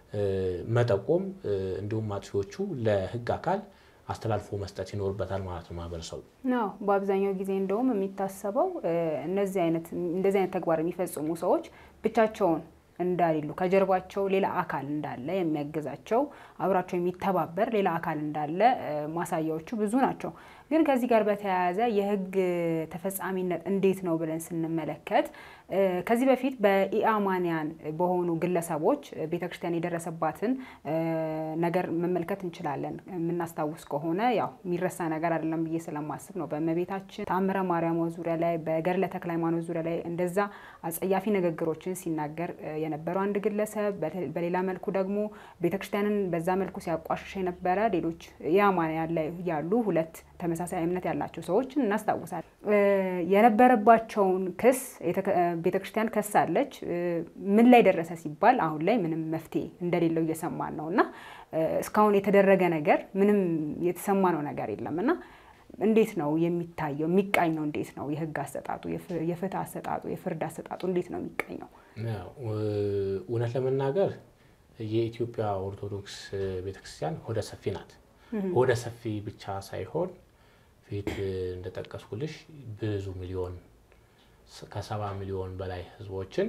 መጠቆም እንዲሁም አጥፊዎቹ ለህግ አካል አስተላልፎ መስጠት ይኖርበታል ማለት ነው ማህበረሰቡ። ነው በአብዛኛው ጊዜ እንደውም የሚታሰበው እነዚህ አይነት እንደዚህ አይነት ተግባር የሚፈጽሙ ሰዎች ብቻቸውን እንዳሌሉ ከጀርባቸው ሌላ አካል እንዳለ የሚያግዛቸው አብራቸው የሚተባበር ሌላ አካል እንዳለ ማሳያዎቹ ብዙ ናቸው። ግን ከዚህ ጋር በተያያዘ የህግ ተፈጻሚነት እንዴት ነው ብለን ስንመለከት ከዚህ በፊት በኢአማንያን በሆኑ ግለሰቦች ቤተክርስቲያን የደረሰባትን ነገር መመልከት እንችላለን። የምናስታውስ ከሆነ ያው የሚረሳ ነገር አይደለም ብዬ ስለማስብ ነው። በእመቤታችን ተአምረ ማርያም ዙሪያ ላይ በገድለ ተክለ ሃይማኖት ዙሪያ ላይ እንደዛ አጸያፊ ንግግሮችን ሲናገር የነበረው አንድ ግለሰብ፣ በሌላ መልኩ ደግሞ ቤተክርስቲያንን በዛ መልኩ ሲያቋሽሽ የነበረ ሌሎች ኢአማንያን ላይ ያሉ ሁለት ተመሳሳይ እምነት ያላቸው ሰዎችን እናስታውሳለን። የነበረባቸውን ክስ ቤተክርስቲያን ከሳለች። ምን ላይ ደረሰ ሲባል አሁን ላይ ምንም መፍትሄ እንደሌለው እየሰማን ነው እና እስካሁን የተደረገ ነገር ምንም የተሰማ ነው ነገር የለም እና እንዴት ነው የሚታየው? የሚቃኘው እንዴት ነው? የህግ አሰጣጡ፣ የፍትህ አሰጣጡ፣ የፍርድ አሰጣጡ እንዴት ነው የሚቃኘው? እውነት ለመናገር የኢትዮጵያ ኦርቶዶክስ ቤተክርስቲያን ሆደ ሰፊ ናት። ሆደ ሰፊ ብቻ ሳይሆን ፊት እንደጠቀስኩልሽ ብዙ ሚሊዮን ከሰባ ሚሊዮን በላይ ህዝቦችን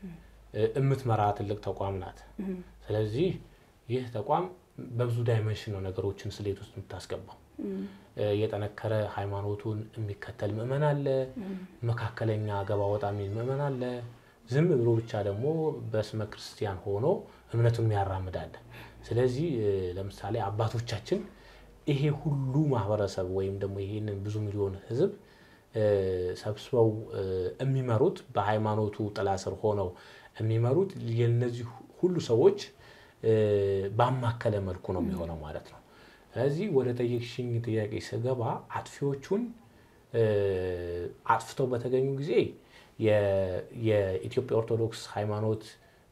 የምትመራ ትልቅ ተቋም ናት። ስለዚህ ይህ ተቋም በብዙ ዳይመንሽን ነው ነገሮችን ስሌት ውስጥ የምታስገባው። የጠነከረ ሃይማኖቱን የሚከተል ምዕመን አለ፣ መካከለኛ ገባ ወጣ የሚል ምዕመን አለ፣ ዝም ብሎ ብቻ ደግሞ በስመ ክርስቲያን ሆኖ እምነቱን የሚያራምድ አለ። ስለዚህ ለምሳሌ አባቶቻችን ይሄ ሁሉ ማህበረሰብ ወይም ደግሞ ይሄንን ብዙ ሚሊዮን ህዝብ ሰብስበው የሚመሩት በሃይማኖቱ ጥላ ስር ሆነው የሚመሩት የነዚህ ሁሉ ሰዎች ባማከለ መልኩ ነው የሚሆነው ማለት ነው። ስለዚህ ወደ ጠየቅሽኝ ጥያቄ ስገባ አጥፊዎቹን አጥፍተው በተገኙ ጊዜ የኢትዮጵያ ኦርቶዶክስ ሃይማኖት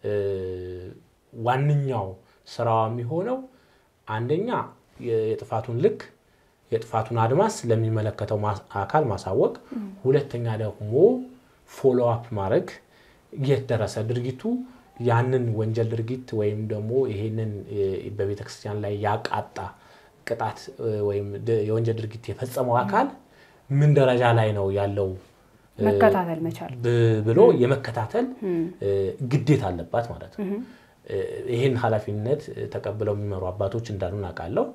ዋነኛው ስራዋ የሚሆነው አንደኛ የጥፋቱን ልክ የጥፋቱን አድማስ ለሚመለከተው አካል ማሳወቅ፣ ሁለተኛ ደግሞ ፎሎ አፕ ማድረግ የት ደረሰ ድርጊቱ ያንን ወንጀል ድርጊት ወይም ደግሞ ይሄንን በቤተ ክርስቲያን ላይ ያቃጣ ቅጣት ወይም የወንጀል ድርጊት የፈጸመው አካል ምን ደረጃ ላይ ነው ያለው መከታተል መቻል ብሎ የመከታተል ግዴታ አለባት ማለት ነው። ይህን ኃላፊነት ተቀብለው የሚመሩ አባቶች እንዳሉ አውቃለሁ።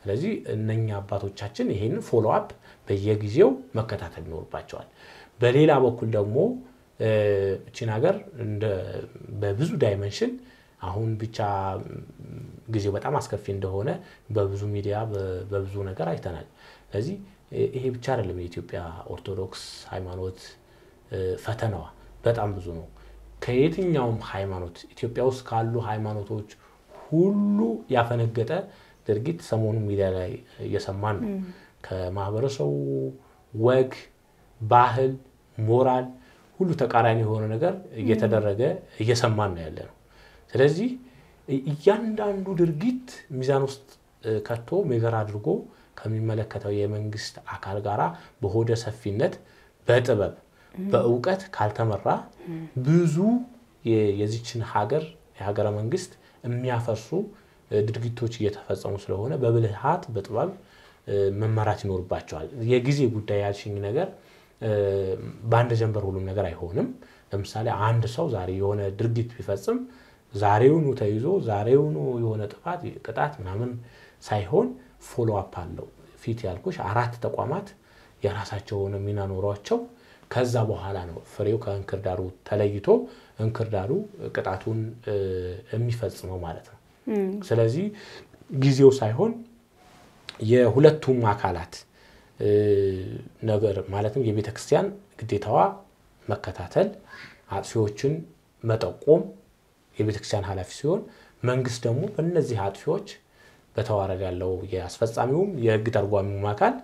ስለዚህ እነኛ አባቶቻችን ይሄንን ፎሎ አፕ በየጊዜው መከታተል ይኖርባቸዋል። በሌላ በኩል ደግሞ እቺን ሀገር በብዙ ዳይመንሽን አሁን ብቻ ጊዜው በጣም አስከፊ እንደሆነ በብዙ ሚዲያ በብዙ ነገር አይተናል። ስለዚህ ይሄ ብቻ አይደለም የኢትዮጵያ ኦርቶዶክስ ሃይማኖት ፈተናዋ በጣም ብዙ ነው። ከየትኛውም ሃይማኖት ኢትዮጵያ ውስጥ ካሉ ሃይማኖቶች ሁሉ ያፈነገጠ ድርጊት ሰሞኑ ሚዲያ ላይ እየሰማን ነው። ከማህበረሰቡ ወግ፣ ባህል፣ ሞራል ሁሉ ተቃራኒ የሆነ ነገር እየተደረገ እየሰማን ነው ያለ ነው። ስለዚህ እያንዳንዱ ድርጊት ሚዛን ውስጥ ከቶ ሜገር አድርጎ ከሚመለከተው የመንግስት አካል ጋራ በሆደ ሰፊነት በጥበብ በእውቀት ካልተመራ ብዙ የዚችን ሀገር የሀገረ መንግስት የሚያፈርሱ ድርጊቶች እየተፈጸሙ ስለሆነ በብልሃት በጥበብ መመራት ይኖርባቸዋል። የጊዜ ጉዳይ ያልሽኝ ነገር በአንድ ጀንበር ሁሉም ነገር አይሆንም። ለምሳሌ አንድ ሰው ዛሬ የሆነ ድርጊት ቢፈጽም ዛሬውኑ ተይዞ ዛሬውኑ የሆነ ጥፋት ቅጣት ምናምን ሳይሆን ፎሎ አፕ አለው። ፊት ያልኩሽ አራት ተቋማት የራሳቸው የሆነ ሚና ኖሯቸው ከዛ በኋላ ነው ፍሬው ከእንክርዳዱ ተለይቶ እንክርዳዱ ቅጣቱን የሚፈጽመው ማለት ነው። ስለዚህ ጊዜው ሳይሆን የሁለቱም አካላት ነገር ማለትም የቤተ ክርስቲያን ግዴታዋ መከታተል፣ አጥፊዎችን መጠቆም የቤተ ክርስቲያን ኃላፊ ሲሆን መንግስት ደግሞ በእነዚህ አጥፊዎች በተዋረድ ያለው የአስፈጻሚውም የህግ ተርጓሚውም አካል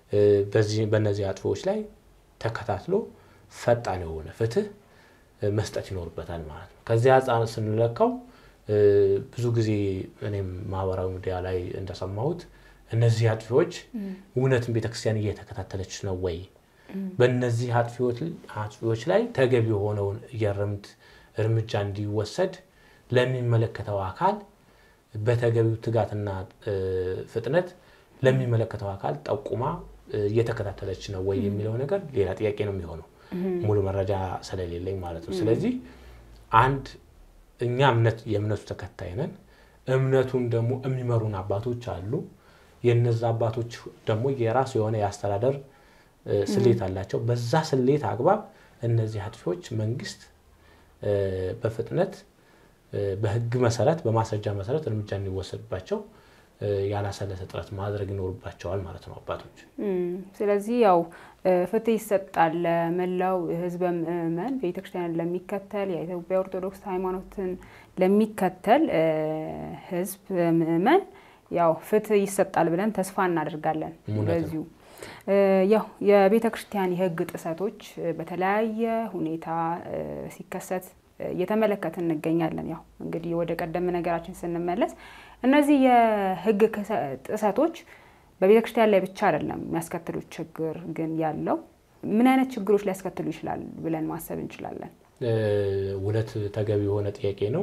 በእነዚህ አጥፊዎች ላይ ተከታትሎ ፈጣን የሆነ ፍትህ መስጠት ይኖርበታል ማለት ነው። ከዚህ አንጻር ስንለካው ብዙ ጊዜ እኔም ማህበራዊ ሚዲያ ላይ እንደሰማሁት እነዚህ አጥፊዎች እውነትን ቤተክርስቲያን እየተከታተለች ነው ወይ? በእነዚህ አጥፊዎች ላይ ተገቢ የሆነውን የእርምት እርምጃ እንዲወሰድ ለሚመለከተው አካል በተገቢው ትጋትና ፍጥነት ለሚመለከተው አካል ጠቁማ እየተከታተለች ነው ወይ የሚለው ነገር ሌላ ጥያቄ ነው የሚሆነው፣ ሙሉ መረጃ ስለሌለኝ ማለት ነው። ስለዚህ አንድ እኛ እምነት የእምነቱ ተከታይ ነን። እምነቱን ደግሞ የሚመሩን አባቶች አሉ። የነዛ አባቶች ደግሞ የራሱ የሆነ የአስተዳደር ስሌት አላቸው። በዛ ስሌት አግባብ እነዚህ አጥፊዎች መንግስት በፍጥነት በህግ መሰረት በማስረጃ መሰረት እርምጃ እንዲወሰድባቸው ያላሰለሰ ጥረት ማድረግ ይኖርባቸዋል ማለት ነው አባቶች። ስለዚህ ያው ፍትህ ይሰጣል ለመላው ህዝበ ምእመን ቤተክርስቲያንን ለሚከተል የኢትዮጵያ ኦርቶዶክስ ሃይማኖትን ለሚከተል ህዝብ ምእመን ያው ፍትህ ይሰጣል ብለን ተስፋ እናደርጋለን። በዚሁ ያው የቤተ ክርስቲያን የህግ ጥሰቶች በተለያየ ሁኔታ ሲከሰት እየተመለከትን እንገኛለን። ያው እንግዲህ ወደ ቀደም ነገራችን ስንመለስ እነዚህ የህግ ጥሰቶች በቤተ ክርስቲያን ላይ ብቻ አይደለም የሚያስከትሉት ችግር ግን ያለው ምን አይነት ችግሮች ሊያስከትሉ ይችላል ብለን ማሰብ እንችላለን? እውነት ተገቢ የሆነ ጥያቄ ነው።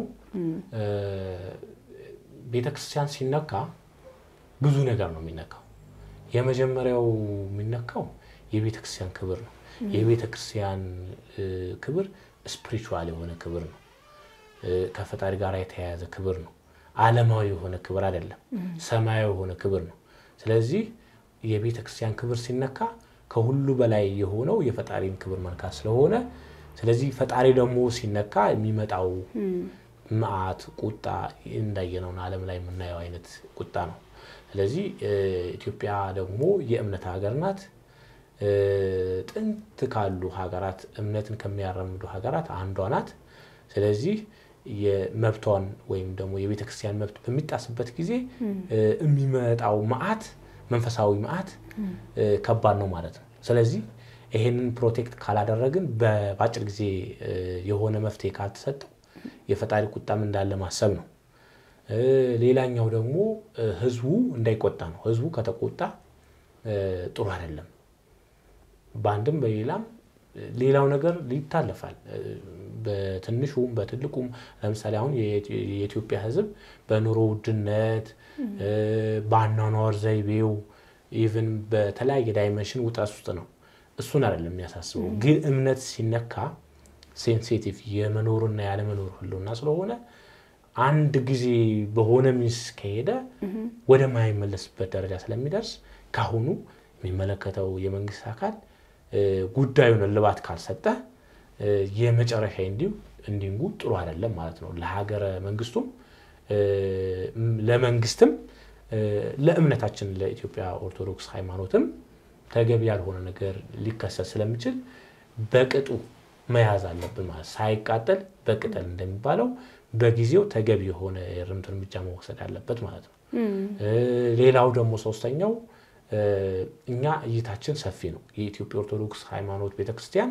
ቤተ ክርስቲያን ሲነካ ብዙ ነገር ነው የሚነካው። የመጀመሪያው የሚነካው የቤተ ክርስቲያን ክብር ነው። የቤተ ክርስቲያን ክብር ስፒሪቹዋል የሆነ ክብር ነው። ከፈጣሪ ጋር የተያያዘ ክብር ነው። ዓለማዊ የሆነ ክብር አይደለም፣ ሰማያዊ የሆነ ክብር ነው። ስለዚህ የቤተ ክርስቲያን ክብር ሲነካ ከሁሉ በላይ የሆነው የፈጣሪን ክብር መንካት ስለሆነ ስለዚህ ፈጣሪ ደግሞ ሲነካ የሚመጣው መዓት፣ ቁጣ እንዳየነውን ዓለም ላይ የምናየው አይነት ቁጣ ነው። ስለዚህ ኢትዮጵያ ደግሞ የእምነት ሀገር ናት። ጥንት ካሉ ሀገራት እምነትን ከሚያራምዱ ሀገራት አንዷ ናት። ስለዚህ የመብቷን ወይም ደግሞ የቤተ ክርስቲያን መብት በሚጣስበት ጊዜ የሚመጣው መዓት መንፈሳዊ መዓት ከባድ ነው ማለት ነው። ስለዚህ ይሄንን ፕሮቴክት ካላደረግን በአጭር ጊዜ የሆነ መፍትሄ ካልተሰጠው የፈጣሪ ቁጣም እንዳለ ማሰብ ነው። ሌላኛው ደግሞ ህዝቡ እንዳይቆጣ ነው። ህዝቡ ከተቆጣ ጥሩ አይደለም። በአንድም በሌላም ሌላው ነገር ይታለፋል። በትንሹም በትልቁም ለምሳሌ አሁን የኢትዮጵያ ህዝብ በኑሮ ውድነት በአኗኗር ዘይቤው ኢቭን በተለያየ ዳይመንሽን ውጥረት ውስጥ ነው። እሱን አይደለም የሚያሳስበው። ግን እምነት ሲነካ ሴንሲቲቭ የመኖርና ያለመኖር ህልውና ስለሆነ አንድ ጊዜ በሆነ ሚስ ከሄደ ወደማይመለስበት ደረጃ ስለሚደርስ ካሁኑ የሚመለከተው የመንግስት አካል ጉዳዩን እልባት ካልሰጠ የመጨረሻ እንዲሁ እንዲንጉ ጥሩ አይደለም ማለት ነው። ለሀገረ መንግስቱም ለመንግስትም ለእምነታችን ለኢትዮጵያ ኦርቶዶክስ ሃይማኖትም ተገቢ ያልሆነ ነገር ሊከሰት ስለሚችል በቅጡ መያዝ አለብን ማለት ሳይቃጠል በቅጠል እንደሚባለው በጊዜው ተገቢ የሆነ የእርምት እርምጃ መወሰድ አለበት ማለት ነው። ሌላው ደግሞ ሶስተኛው እኛ እይታችን ሰፊ ነው። የኢትዮጵያ ኦርቶዶክስ ሃይማኖት ቤተክርስቲያን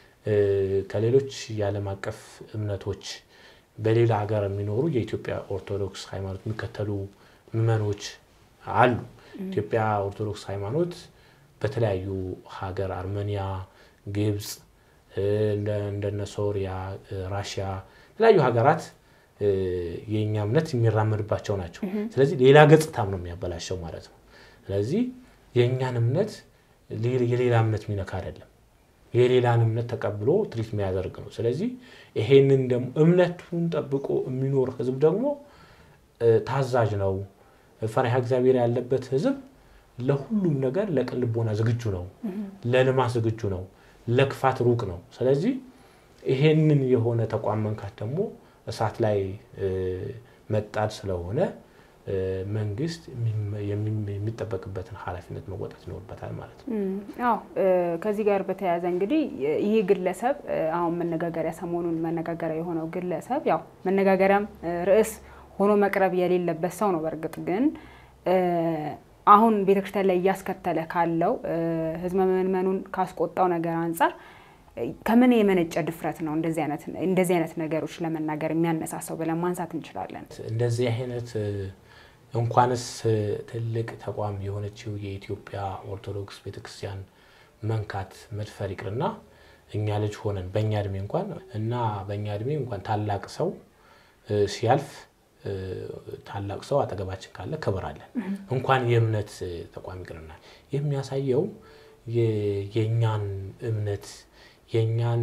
ከሌሎች የዓለም አቀፍ እምነቶች በሌላ ሀገር የሚኖሩ የኢትዮጵያ ኦርቶዶክስ ሃይማኖት የሚከተሉ ምዕመኖች አሉ። ኢትዮጵያ ኦርቶዶክስ ሃይማኖት በተለያዩ ሀገር አርሜኒያ፣ ግብፅ፣ እንደነ ሶሪያ፣ ራሽያ የተለያዩ ሀገራት የእኛ እምነት የሚራመድባቸው ናቸው። ስለዚህ ሌላ ገጽታም ነው የሚያበላሸው ማለት ነው። ስለዚህ የእኛን እምነት የሌላ እምነት የሚነካ አይደለም። የሌላን እምነት ተቀብሎ ትሪት የሚያደርግ ነው። ስለዚህ ይሄንን ደግሞ እምነቱን ጠብቆ የሚኖር ህዝብ ደግሞ ታዛዥ ነው። ፈሪሃ እግዚአብሔር ያለበት ህዝብ ለሁሉም ነገር ለቅን ልቦና ዝግጁ ነው። ለልማት ዝግጁ ነው። ለክፋት ሩቅ ነው። ስለዚህ ይሄንን የሆነ ተቋም መንካት ደግሞ እሳት ላይ መጣድ ስለሆነ መንግስት የሚጠበቅበትን ኃላፊነት መወጣት ይኖርበታል ማለት ነው። አዎ ከዚህ ጋር በተያያዘ እንግዲህ ይህ ግለሰብ አሁን መነጋገሪያ ሰሞኑን መነጋገሪያ የሆነው ግለሰብ ያው መነጋገሪያም ርዕስ ሆኖ መቅረብ የሌለበት ሰው ነው። በእርግጥ ግን አሁን ቤተክርስቲያን ላይ እያስከተለ ካለው ህዝበ ምዕመኑን ካስቆጣው ነገር አንጻር ከምን የመነጨ ድፍረት ነው እንደዚህ አይነት ነገሮች ለመናገር የሚያነሳሳው ብለን ማንሳት እንችላለን? እንደዚህ አይነት እንኳንስ ትልቅ ተቋም የሆነችው የኢትዮጵያ ኦርቶዶክስ ቤተክርስቲያን መንካት መድፈር ይቅርና እኛ ልጅ ሆነን በእኛ እድሜ እንኳን እና በእኛ እድሜ እንኳን ታላቅ ሰው ሲያልፍ ታላቅ ሰው አጠገባችን ካለ ክብር አለን። እንኳን የእምነት ተቋም ይቅርና የሚያሳየው የእኛን እምነት የእኛን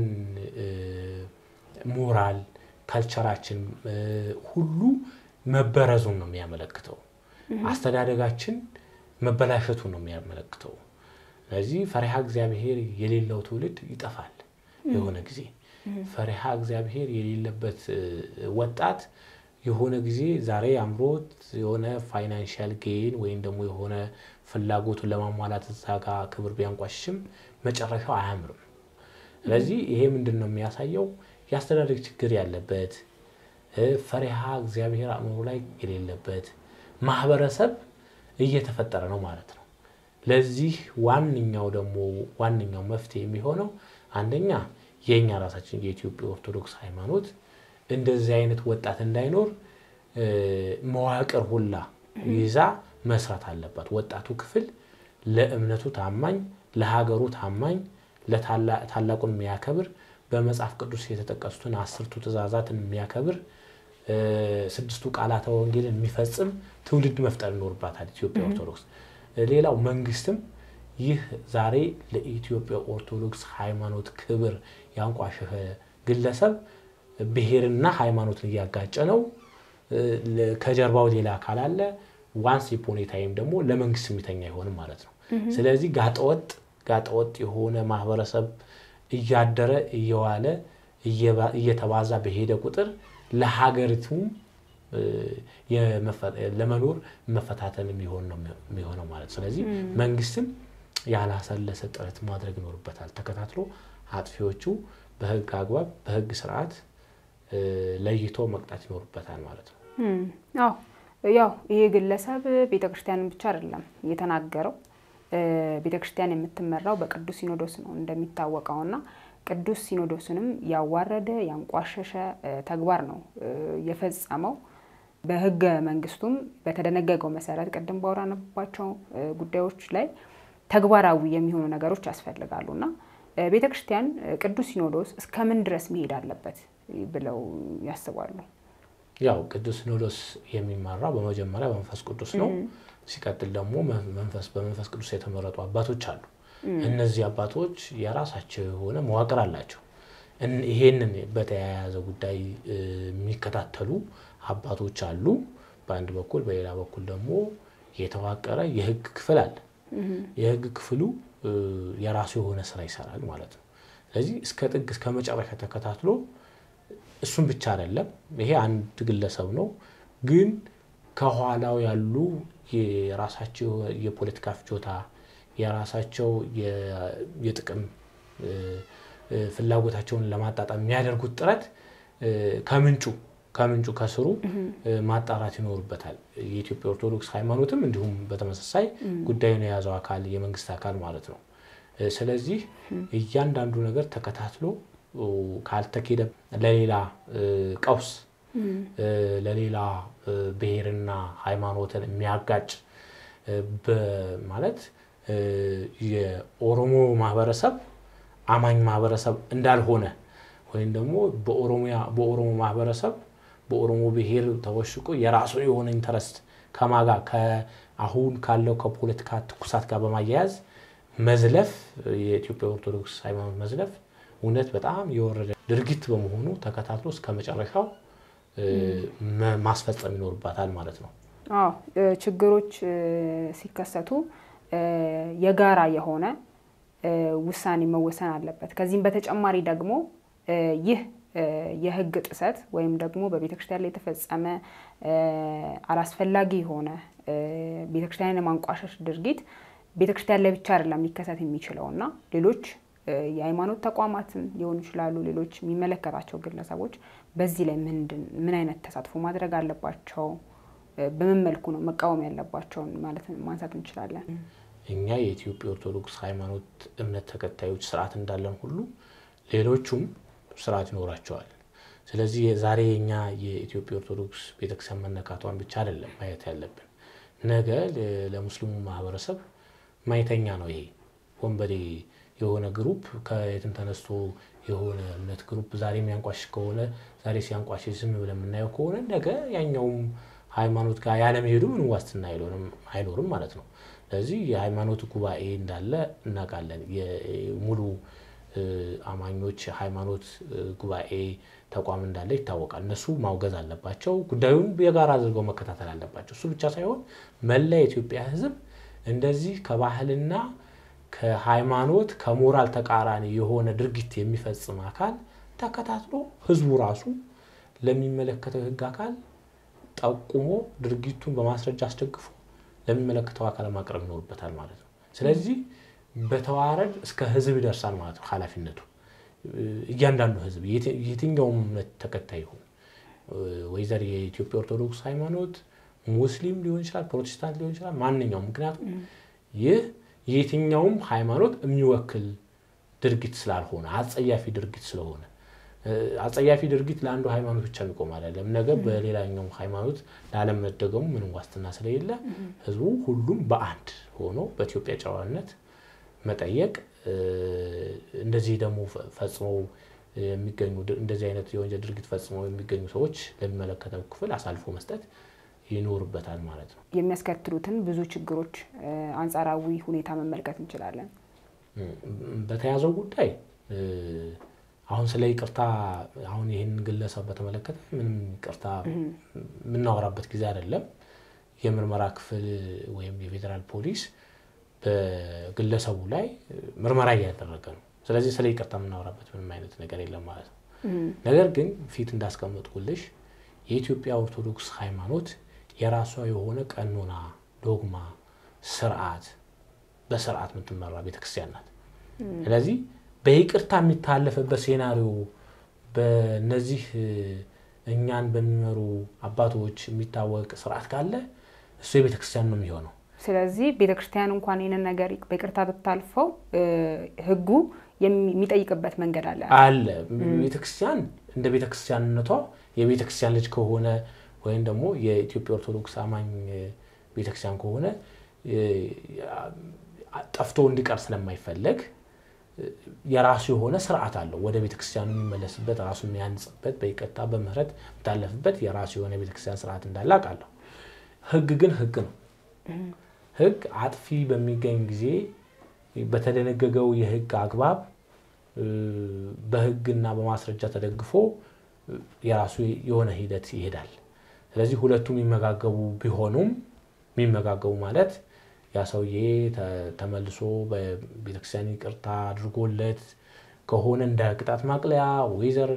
ሞራል ካልቸራችን ሁሉ መበረዙን ነው የሚያመለክተው። አስተዳደጋችን መበላሸቱን ነው የሚያመለክተው። ስለዚህ ፈሪሃ እግዚአብሔር የሌለው ትውልድ ይጠፋል። የሆነ ጊዜ ፈሪሃ እግዚአብሔር የሌለበት ወጣት የሆነ ጊዜ ዛሬ አምሮት የሆነ ፋይናንሻል ጌን ወይም ደግሞ የሆነ ፍላጎቱን ለማሟላት እዛ ጋ ክብር ቢያንቋሽሽም መጨረሻው አያምርም። ስለዚህ ይሄ ምንድን ነው የሚያሳየው? የአስተዳደግ ችግር ያለበት ፈሪሃ እግዚአብሔር አእምሮ ላይ የሌለበት ማህበረሰብ እየተፈጠረ ነው ማለት ነው። ለዚህ ዋነኛው ደግሞ ዋነኛው መፍትሄ የሚሆነው አንደኛ የእኛ ራሳችን የኢትዮጵያ ኦርቶዶክስ ሃይማኖት እንደዚህ አይነት ወጣት እንዳይኖር መዋቅር ሁላ ይዛ መስራት አለባት። ወጣቱ ክፍል ለእምነቱ ታማኝ፣ ለሀገሩ ታማኝ፣ ታላቁን የሚያከብር በመጽሐፍ ቅዱስ የተጠቀሱትን አስርቱ ትእዛዛትን የሚያከብር ስድስቱ ቃላተ ወንጌልን የሚፈጽም ትውልድ መፍጠር ይኖርባታል ኢትዮጵያ ኦርቶዶክስ። ሌላው መንግስትም ይህ ዛሬ ለኢትዮጵያ ኦርቶዶክስ ሃይማኖት ክብር ያንቋሸሸ ግለሰብ ብሔርና ሃይማኖትን እያጋጨ ነው። ከጀርባው ሌላ አካል አለ። ዋንስ ኢፖን ታይም ደግሞ ለመንግስት የሚተኛ አይሆንም ማለት ነው። ስለዚህ ጋጠወጥ ጋጠወጥ የሆነ ማህበረሰብ እያደረ እየዋለ እየተባዛ በሄደ ቁጥር ለሀገሪቱም ለመኖር መፈታተን የሚሆን ነው የሚሆነው ማለት ስለዚህ መንግስትም ያላሰለሰ ጥረት ማድረግ ይኖርበታል። ተከታትሎ አጥፊዎቹ በህግ አግባብ በህግ ስርዓት ለይቶ መቅጣት ይኖርበታል ማለት ነው። አዎ ያው ይሄ ግለሰብ ቤተክርስቲያንን ብቻ አይደለም የተናገረው። ቤተክርስቲያን የምትመራው በቅዱስ ሲኖዶስ ነው እንደሚታወቀውና ቅዱስ ሲኖዶስንም ያዋረደ ያንቋሸሸ ተግባር ነው የፈጸመው። በህገ መንግስቱም በተደነገገው መሰረት ቅድም ባወራንባቸው ጉዳዮች ላይ ተግባራዊ የሚሆኑ ነገሮች ያስፈልጋሉ እና ቤተ ክርስቲያን ቅዱስ ሲኖዶስ እስከምን ድረስ መሄድ አለበት ብለው ያስባሉ? ያው ቅዱስ ሲኖዶስ የሚመራው በመጀመሪያ በመንፈስ ቅዱስ ነው። ሲቀጥል ደግሞ መንፈስ በመንፈስ ቅዱስ የተመረጡ አባቶች አሉ። እነዚህ አባቶች የራሳቸው የሆነ መዋቅር አላቸው። ይሄንን በተያያዘ ጉዳይ የሚከታተሉ አባቶች አሉ በአንድ በኩል፣ በሌላ በኩል ደግሞ የተዋቀረ የህግ ክፍል አለ። የህግ ክፍሉ የራሱ የሆነ ስራ ይሰራል ማለት ነው። ስለዚህ እስከ ጥግ እስከ መጨረሻ ተከታትሎ እሱም ብቻ አይደለም፣ ይሄ አንድ ግለሰብ ነው፣ ግን ከኋላው ያሉ የራሳቸው የፖለቲካ ፍጆታ የራሳቸው የጥቅም ፍላጎታቸውን ለማጣጣም የሚያደርጉት ጥረት ከምንጩ ከምንጩ ከስሩ ማጣራት ይኖርበታል። የኢትዮጵያ ኦርቶዶክስ ሃይማኖትም እንዲሁም በተመሳሳይ ጉዳዩን የያዘው አካል የመንግስት አካል ማለት ነው። ስለዚህ እያንዳንዱ ነገር ተከታትሎ ካልተኬደ ለሌላ ቀውስ ለሌላ ብሔርና ሃይማኖትን የሚያጋጭ ማለት የኦሮሞ ማህበረሰብ አማኝ ማህበረሰብ እንዳልሆነ ወይም ደግሞ በኦሮሞ ማህበረሰብ በኦሮሞ ብሔር ተወሽቆ የራሱ የሆነ ኢንተረስት ከማጋ አሁን ካለው ከፖለቲካ ትኩሳት ጋር በማያያዝ መዝለፍ የኢትዮጵያ ኦርቶዶክስ ሃይማኖት መዝለፍ እውነት በጣም የወረደ ድርጊት በመሆኑ ተከታትሎ እስከ መጨረሻው ማስፈጸም ይኖርባታል ማለት ነው። አዎ ችግሮች ሲከሰቱ የጋራ የሆነ ውሳኔ መወሰን አለበት። ከዚህም በተጨማሪ ደግሞ ይህ የህግ ጥሰት ወይም ደግሞ በቤተ ክርስቲያን ላይ የተፈጸመ አላስፈላጊ የሆነ ቤተ ክርስቲያንን የማንቋሸሽ ድርጊት ቤተ ክርስቲያን ላይ ብቻ አይደለም ሊከሰት የሚችለው እና ሌሎች የሃይማኖት ተቋማትም ሊሆኑ ይችላሉ። ሌሎች የሚመለከታቸው ግለሰቦች በዚህ ላይ ምንድን ምን አይነት ተሳትፎ ማድረግ አለባቸው? በምን መልኩ ነው መቃወም ያለባቸውን ማለት ማንሳት እንችላለን? እኛ የኢትዮጵያ ኦርቶዶክስ ሃይማኖት እምነት ተከታዮች ስርዓት እንዳለን ሁሉ ሌሎቹም ስርዓት ይኖራቸዋል። ስለዚህ ዛሬ የኛ የኢትዮጵያ ኦርቶዶክስ ቤተክርስቲያን መነካቷን ብቻ አይደለም ማየት ያለብን። ነገ ለሙስሊሙ ማህበረሰብ ማይተኛ ነው። ይሄ ወንበዴ የሆነ ግሩፕ ከየትም ተነስቶ የሆነ እምነት ግሩፕ ዛሬ የሚያንቋሽሽ ከሆነ ዛሬ ሲያንቋሽሽ ዝም ብለን የምናየው ከሆነ ነገ ያኛውም ሃይማኖት ጋር ያለመሄዱ ምን ዋስትና አይኖርም ማለት ነው። ስለዚህ የሃይማኖት ጉባኤ እንዳለ እናውቃለን። ሙሉ አማኞች ሃይማኖት ጉባኤ ተቋም እንዳለ ይታወቃል። እነሱ ማውገዝ አለባቸው። ጉዳዩን የጋራ አድርገው መከታተል አለባቸው። እሱ ብቻ ሳይሆን መላ የኢትዮጵያ ሕዝብ እንደዚህ ከባህልና ከሃይማኖት ከሞራል ተቃራኒ የሆነ ድርጊት የሚፈጽም አካል ተከታትሎ ሕዝቡ ራሱ ለሚመለከተው የህግ አካል ጠቁሞ ድርጊቱን በማስረጃ አስደግፎ ለሚመለከተው አካል ማቅረብ ይኖርበታል ማለት ነው። ስለዚህ በተዋረድ እስከ ህዝብ ይደርሳል ማለት ነው ኃላፊነቱ እያንዳንዱ ህዝብ የትኛውም እምነት ተከታይ ይሁን ወይዘር የኢትዮጵያ ኦርቶዶክስ ሃይማኖት ሙስሊም ሊሆን ይችላል፣ ፕሮቴስታንት ሊሆን ይችላል፣ ማንኛውም ምክንያቱም ይህ የትኛውም ሃይማኖት የሚወክል ድርጊት ስላልሆነ አጸያፊ ድርጊት ስለሆነ አጸያፊ ድርጊት ለአንዱ ሃይማኖት ብቻ የሚቆም አይደለም። ነገ በሌላኛው ሃይማኖት ላለመደገሙ ምንም ዋስትና ስለሌለ ህዝቡ ሁሉም በአንድ ሆኖ በኢትዮጵያ ጨዋነት መጠየቅ እንደዚህ ደግሞ ፈጽመው የሚገኙ እንደዚህ አይነት የወንጀል ድርጊት ፈጽመው የሚገኙ ሰዎች ለሚመለከተው ክፍል አሳልፎ መስጠት ይኖርበታል ማለት ነው። የሚያስከትሉትን ብዙ ችግሮች አንጻራዊ ሁኔታ መመልከት እንችላለን። በተያዘው ጉዳይ አሁን ስለ ይቅርታ አሁን ይህን ግለሰብ በተመለከተ ምንም ይቅርታ የምናወራበት ጊዜ አይደለም። የምርመራ ክፍል ወይም የፌዴራል ፖሊስ በግለሰቡ ላይ ምርመራ እያደረገ ነው። ስለዚህ ስለ ይቅርታ የምናወራበት ምንም አይነት ነገር የለም ማለት ነው። ነገር ግን ፊት እንዳስቀመጥኩልሽ የኢትዮጵያ ኦርቶዶክስ ሃይማኖት የራሷ የሆነ ቀኖና፣ ዶግማ፣ ስርዓት በስርዓት የምትመራ ቤተክርስቲያን ናት። ስለዚህ በይቅርታ የሚታለፍበት ሴናሪዮ በነዚህ እኛን በሚመሩ አባቶች የሚታወቅ ስርዓት ካለ እሱ የቤተክርስቲያን ነው የሚሆነው። ስለዚህ ቤተክርስቲያን እንኳን ይህንን ነገር በይቅርታ ብታልፈው ህጉ የሚጠይቅበት መንገድ አለ አለ። ቤተክርስቲያን እንደ ቤተክርስቲያንነቷ የቤተክርስቲያን ልጅ ከሆነ ወይም ደግሞ የኢትዮጵያ ኦርቶዶክስ አማኝ ቤተክርስቲያን ከሆነ ጠፍቶ እንዲቀር ስለማይፈለግ የራሱ የሆነ ስርዓት አለው። ወደ ቤተክርስቲያኑ የሚመለስበት ራሱ የሚያንጽበት በይቅርታ በምህረት የሚታለፍበት የራሱ የሆነ ቤተክርስቲያን ስርዓት እንዳለ አውቃለሁ። ህግ ግን ህግ ነው። ህግ አጥፊ በሚገኝ ጊዜ በተደነገገው የህግ አግባብ በህግና በማስረጃ ተደግፎ የራሱ የሆነ ሂደት ይሄዳል። ስለዚህ ሁለቱ የሚመጋገቡ ቢሆኑም የሚመጋገቡ ማለት ያ ሰውዬ ተመልሶ በቤተክርስቲያን ይቅርታ አድርጎለት ከሆነ እንደ ቅጣት ማቅለያ ወይዘር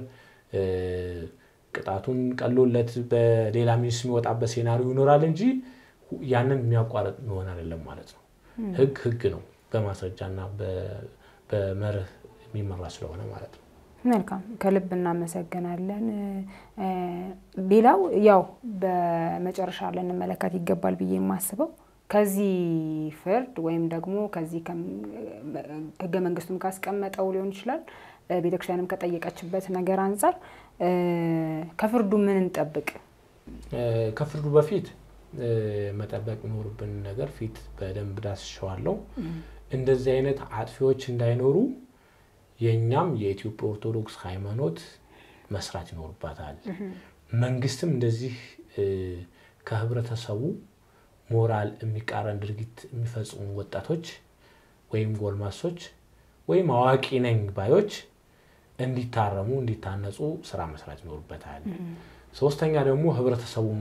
ቅጣቱን ቀሎለት በሌላ ሚኒስ የሚወጣበት ሴናሪዮ ይኖራል እንጂ ያንን የሚያቋረጥ መሆን አይደለም ማለት ነው። ህግ ህግ ነው፣ በማስረጃና በመርህ የሚመራ ስለሆነ ማለት ነው። መልካም ከልብ እናመሰግናለን። ሌላው ያው በመጨረሻ ልንመለከት ይገባል ብዬ የማስበው ከዚህ ፍርድ ወይም ደግሞ ከዚህ ህገ መንግስቱም ካስቀመጠው ሊሆን ይችላል ቤተክርስቲያንም ከጠየቀችበት ነገር አንጻር ከፍርዱ ምን እንጠብቅ? ከፍርዱ በፊት መጠበቅ የሚኖርብን ነገር ፊት በደንብ ዳስሸዋለሁ። እንደዚህ አይነት አጥፊዎች እንዳይኖሩ የእኛም የኢትዮጵያ ኦርቶዶክስ ሃይማኖት መስራት ይኖርባታል። መንግስትም እንደዚህ ከህብረተሰቡ ሞራል የሚቃረን ድርጊት የሚፈጽሙ ወጣቶች ወይም ጎልማሶች ወይም አዋቂ ነኝ ባዮች እንዲታረሙ እንዲታነጹ ስራ መስራት ይኖርበታል። ሶስተኛ ደግሞ ህብረተሰቡም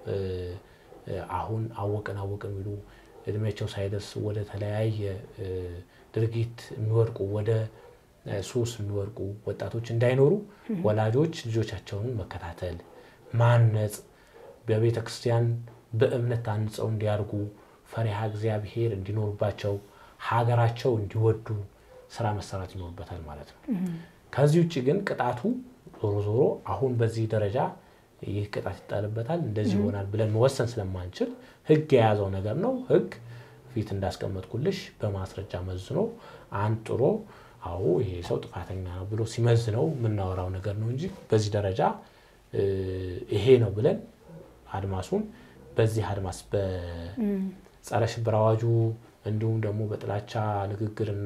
አሁን አወቅን አወቅን የሚሉ እድሜያቸው ሳይደርስ ወደ ተለያየ ድርጊት የሚወድቁ ወደ ሱስ የሚወድቁ ወጣቶች እንዳይኖሩ ወላጆች ልጆቻቸውን መከታተል፣ ማነጽ፣ በቤተ ክርስቲያን በእምነት ታንጸው እንዲያርጉ ፈሪሃ እግዚአብሔር እንዲኖርባቸው ሀገራቸው እንዲወዱ ስራ መሰራት ይኖርበታል ማለት ነው። ከዚህ ውጭ ግን ቅጣቱ ዞሮ ዞሮ አሁን በዚህ ደረጃ ይህ ቅጣት ይጣልበታል እንደዚህ ይሆናል ብለን መወሰን ስለማንችል ህግ የያዘው ነገር ነው። ህግ ፊት እንዳስቀመጥኩልሽ በማስረጃ መዝኖ አንጥሮ አዎ ይሄ ሰው ጥፋተኛ ነው ብሎ ሲመዝነው የምናወራው ነገር ነው እንጂ በዚህ ደረጃ ይሄ ነው ብለን አድማሱን በዚህ አድማስ በጸረ ሽብር አዋጁ እንዲሁም ደግሞ በጥላቻ ንግግርና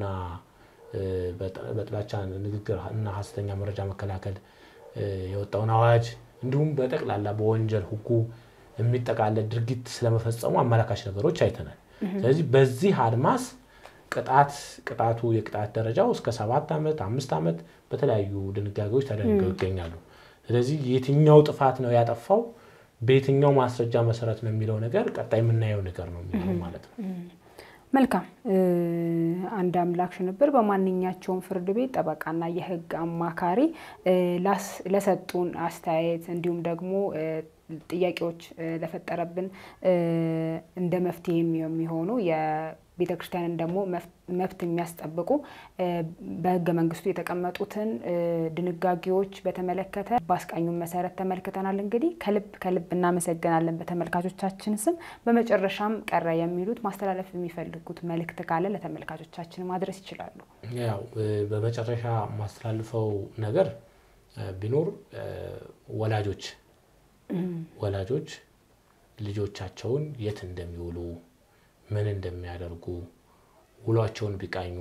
በጥላቻ ንግግር እና ሀሰተኛ መረጃ መከላከል የወጣውን አዋጅ እንዲሁም በጠቅላላ በወንጀል ህጉ የሚጠቃለል ድርጊት ስለመፈጸሙ አመላካች ነገሮች አይተናል። ስለዚህ በዚህ አድማስ ቅጣት ቅጣቱ የቅጣት ደረጃው እስከ ሰባት ዓመት አምስት ዓመት በተለያዩ ድንጋጌዎች ተደንገው ይገኛሉ። ስለዚህ የትኛው ጥፋት ነው ያጠፋው በየትኛው ማስረጃ መሰረት ነው የሚለው ነገር ቀጣይ የምናየው ነገር ነው የሚሆነው ማለት ነው። መልካም አንድ አምላክ ሽንብር በማንኛቸውም ፍርድ ቤት ጠበቃና የህግ አማካሪ ለሰጡን አስተያየት እንዲሁም ደግሞ ጥያቄዎች ለፈጠረብን እንደ መፍትሄ የሚሆኑ የቤተ ክርስቲያንን ደግሞ መብት የሚያስጠብቁ በህገ መንግስቱ የተቀመጡትን ድንጋጌዎች በተመለከተ በአስቃኙን መሰረት ተመልክተናል። እንግዲህ ከልብ ከልብ እናመሰግናለን በተመልካቾቻችን ስም። በመጨረሻም ቀረ የሚሉት ማስተላለፍ የሚፈልጉት መልእክት ካለ ለተመልካቾቻችን ማድረስ ይችላሉ። ያው በመጨረሻ ማስተላልፈው ነገር ቢኖር ወላጆች ወላጆች ልጆቻቸውን የት እንደሚውሉ ምን እንደሚያደርጉ ውሏቸውን ቢቃኙ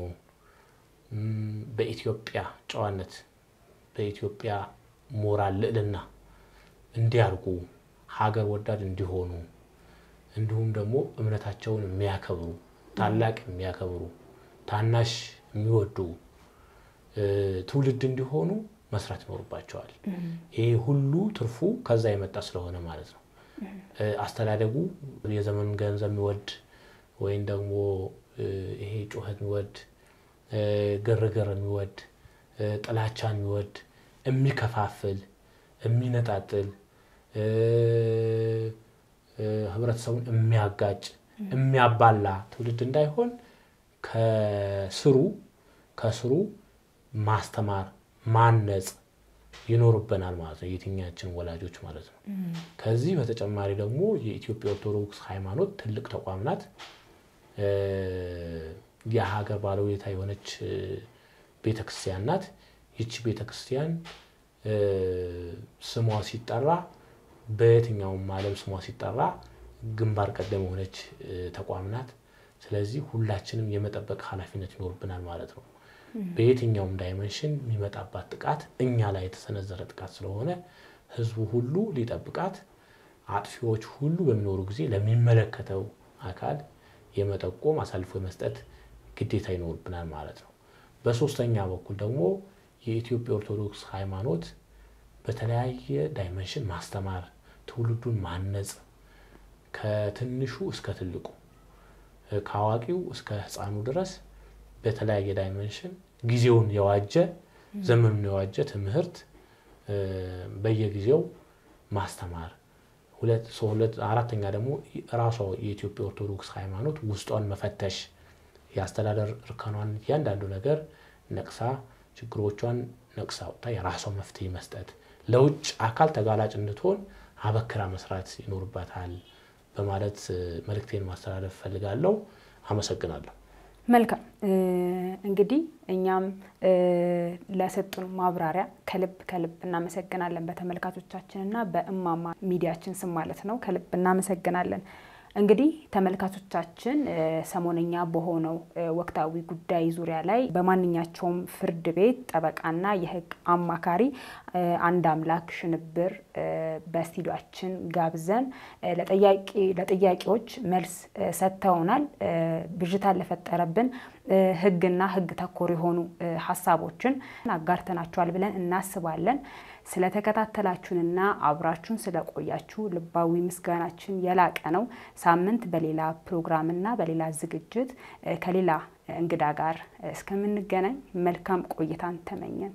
በኢትዮጵያ ጨዋነት በኢትዮጵያ ሞራል ልዕልና እንዲያርጉ ሀገር ወዳድ እንዲሆኑ እንዲሁም ደግሞ እምነታቸውን የሚያከብሩ ታላቅ የሚያከብሩ ታናሽ የሚወዱ ትውልድ እንዲሆኑ መስራት ይኖርባቸዋል። ይሄ ሁሉ ትርፉ ከዛ የመጣ ስለሆነ ማለት ነው። አስተዳደጉ የዘመኑን ገንዘብ የሚወድ ወይም ደግሞ ይሄ ጩኸት የሚወድ ግርግር የሚወድ ጥላቻን የሚወድ የሚከፋፍል፣ የሚነጣጥል፣ ህብረተሰቡን የሚያጋጭ፣ የሚያባላ ትውልድ እንዳይሆን ከስሩ ከስሩ ማስተማር ማነጽ ይኖርብናል ማለት ነው። የትኛችን ወላጆች ማለት ነው። ከዚህ በተጨማሪ ደግሞ የኢትዮጵያ ኦርቶዶክስ ሃይማኖት ትልቅ ተቋም ናት። የሀገር ባለውለታ የሆነች ቤተክርስቲያን ናት። ይቺ ቤተክርስቲያን ስሟ ሲጠራ በየትኛውም ዓለም ስሟ ሲጠራ ግንባር ቀደም የሆነች ተቋም ናት። ስለዚህ ሁላችንም የመጠበቅ ኃላፊነት ይኖርብናል ማለት ነው። በየትኛውም ዳይመንሽን የሚመጣባት ጥቃት እኛ ላይ የተሰነዘረ ጥቃት ስለሆነ ህዝቡ ሁሉ ሊጠብቃት፣ አጥፊዎች ሁሉ በሚኖሩ ጊዜ ለሚመለከተው አካል የመጠቆም አሳልፎ የመስጠት ግዴታ ይኖርብናል ማለት ነው። በሶስተኛ በኩል ደግሞ የኢትዮጵያ ኦርቶዶክስ ሃይማኖት በተለያየ ዳይመንሽን ማስተማር፣ ትውልዱን ማነጽ ከትንሹ እስከ ትልቁ ከአዋቂው እስከ ሕፃኑ ድረስ በተለያየ ዳይመንሽን ጊዜውን የዋጀ ዘመኑን የዋጀ ትምህርት በየጊዜው ማስተማር ሁለት አራተኛ ደግሞ ራሷ የኢትዮጵያ ኦርቶዶክስ ሃይማኖት ውስጧን መፈተሽ የአስተዳደር እርከኗን እያንዳንዱ ነገር ነቅሳ ችግሮቿን ነቅሳ ወጥታ የራሷ መፍትሄ መስጠት ለውጭ አካል ተጋላጭ እንድትሆን አበክራ መስራት ይኖርባታል በማለት መልእክቴን ማስተላለፍ እፈልጋለሁ። አመሰግናለሁ። መልካም እንግዲህ እኛም ለሰጡን ማብራሪያ ከልብ ከልብ እናመሰግናለን። በተመልካቾቻችንና በእማማ ሚዲያችን ስም ማለት ነው። ከልብ እናመሰግናለን። እንግዲህ ተመልካቾቻችን ሰሞነኛ በሆነው ወቅታዊ ጉዳይ ዙሪያ ላይ በማንኛቸውም ፍርድ ቤት ጠበቃና የሕግ አማካሪ አንድ አምላክ ሽንብር በስቱዲዮአችን ጋብዘን ለጥያቄዎች መልስ ሰጥተውናል። ብዥታን ለፈጠረብን ሕግና ሕግ ተኮር የሆኑ ሀሳቦችን አጋርተናቸዋል ብለን እናስባለን። ስለተከታተላችሁንና አብራችሁን ስለቆያችሁ ልባዊ ምስጋናችን የላቀ ነው። ሳምንት በሌላ ፕሮግራምና በሌላ ዝግጅት ከሌላ እንግዳ ጋር እስከምንገናኝ መልካም ቆይታን ተመኘን።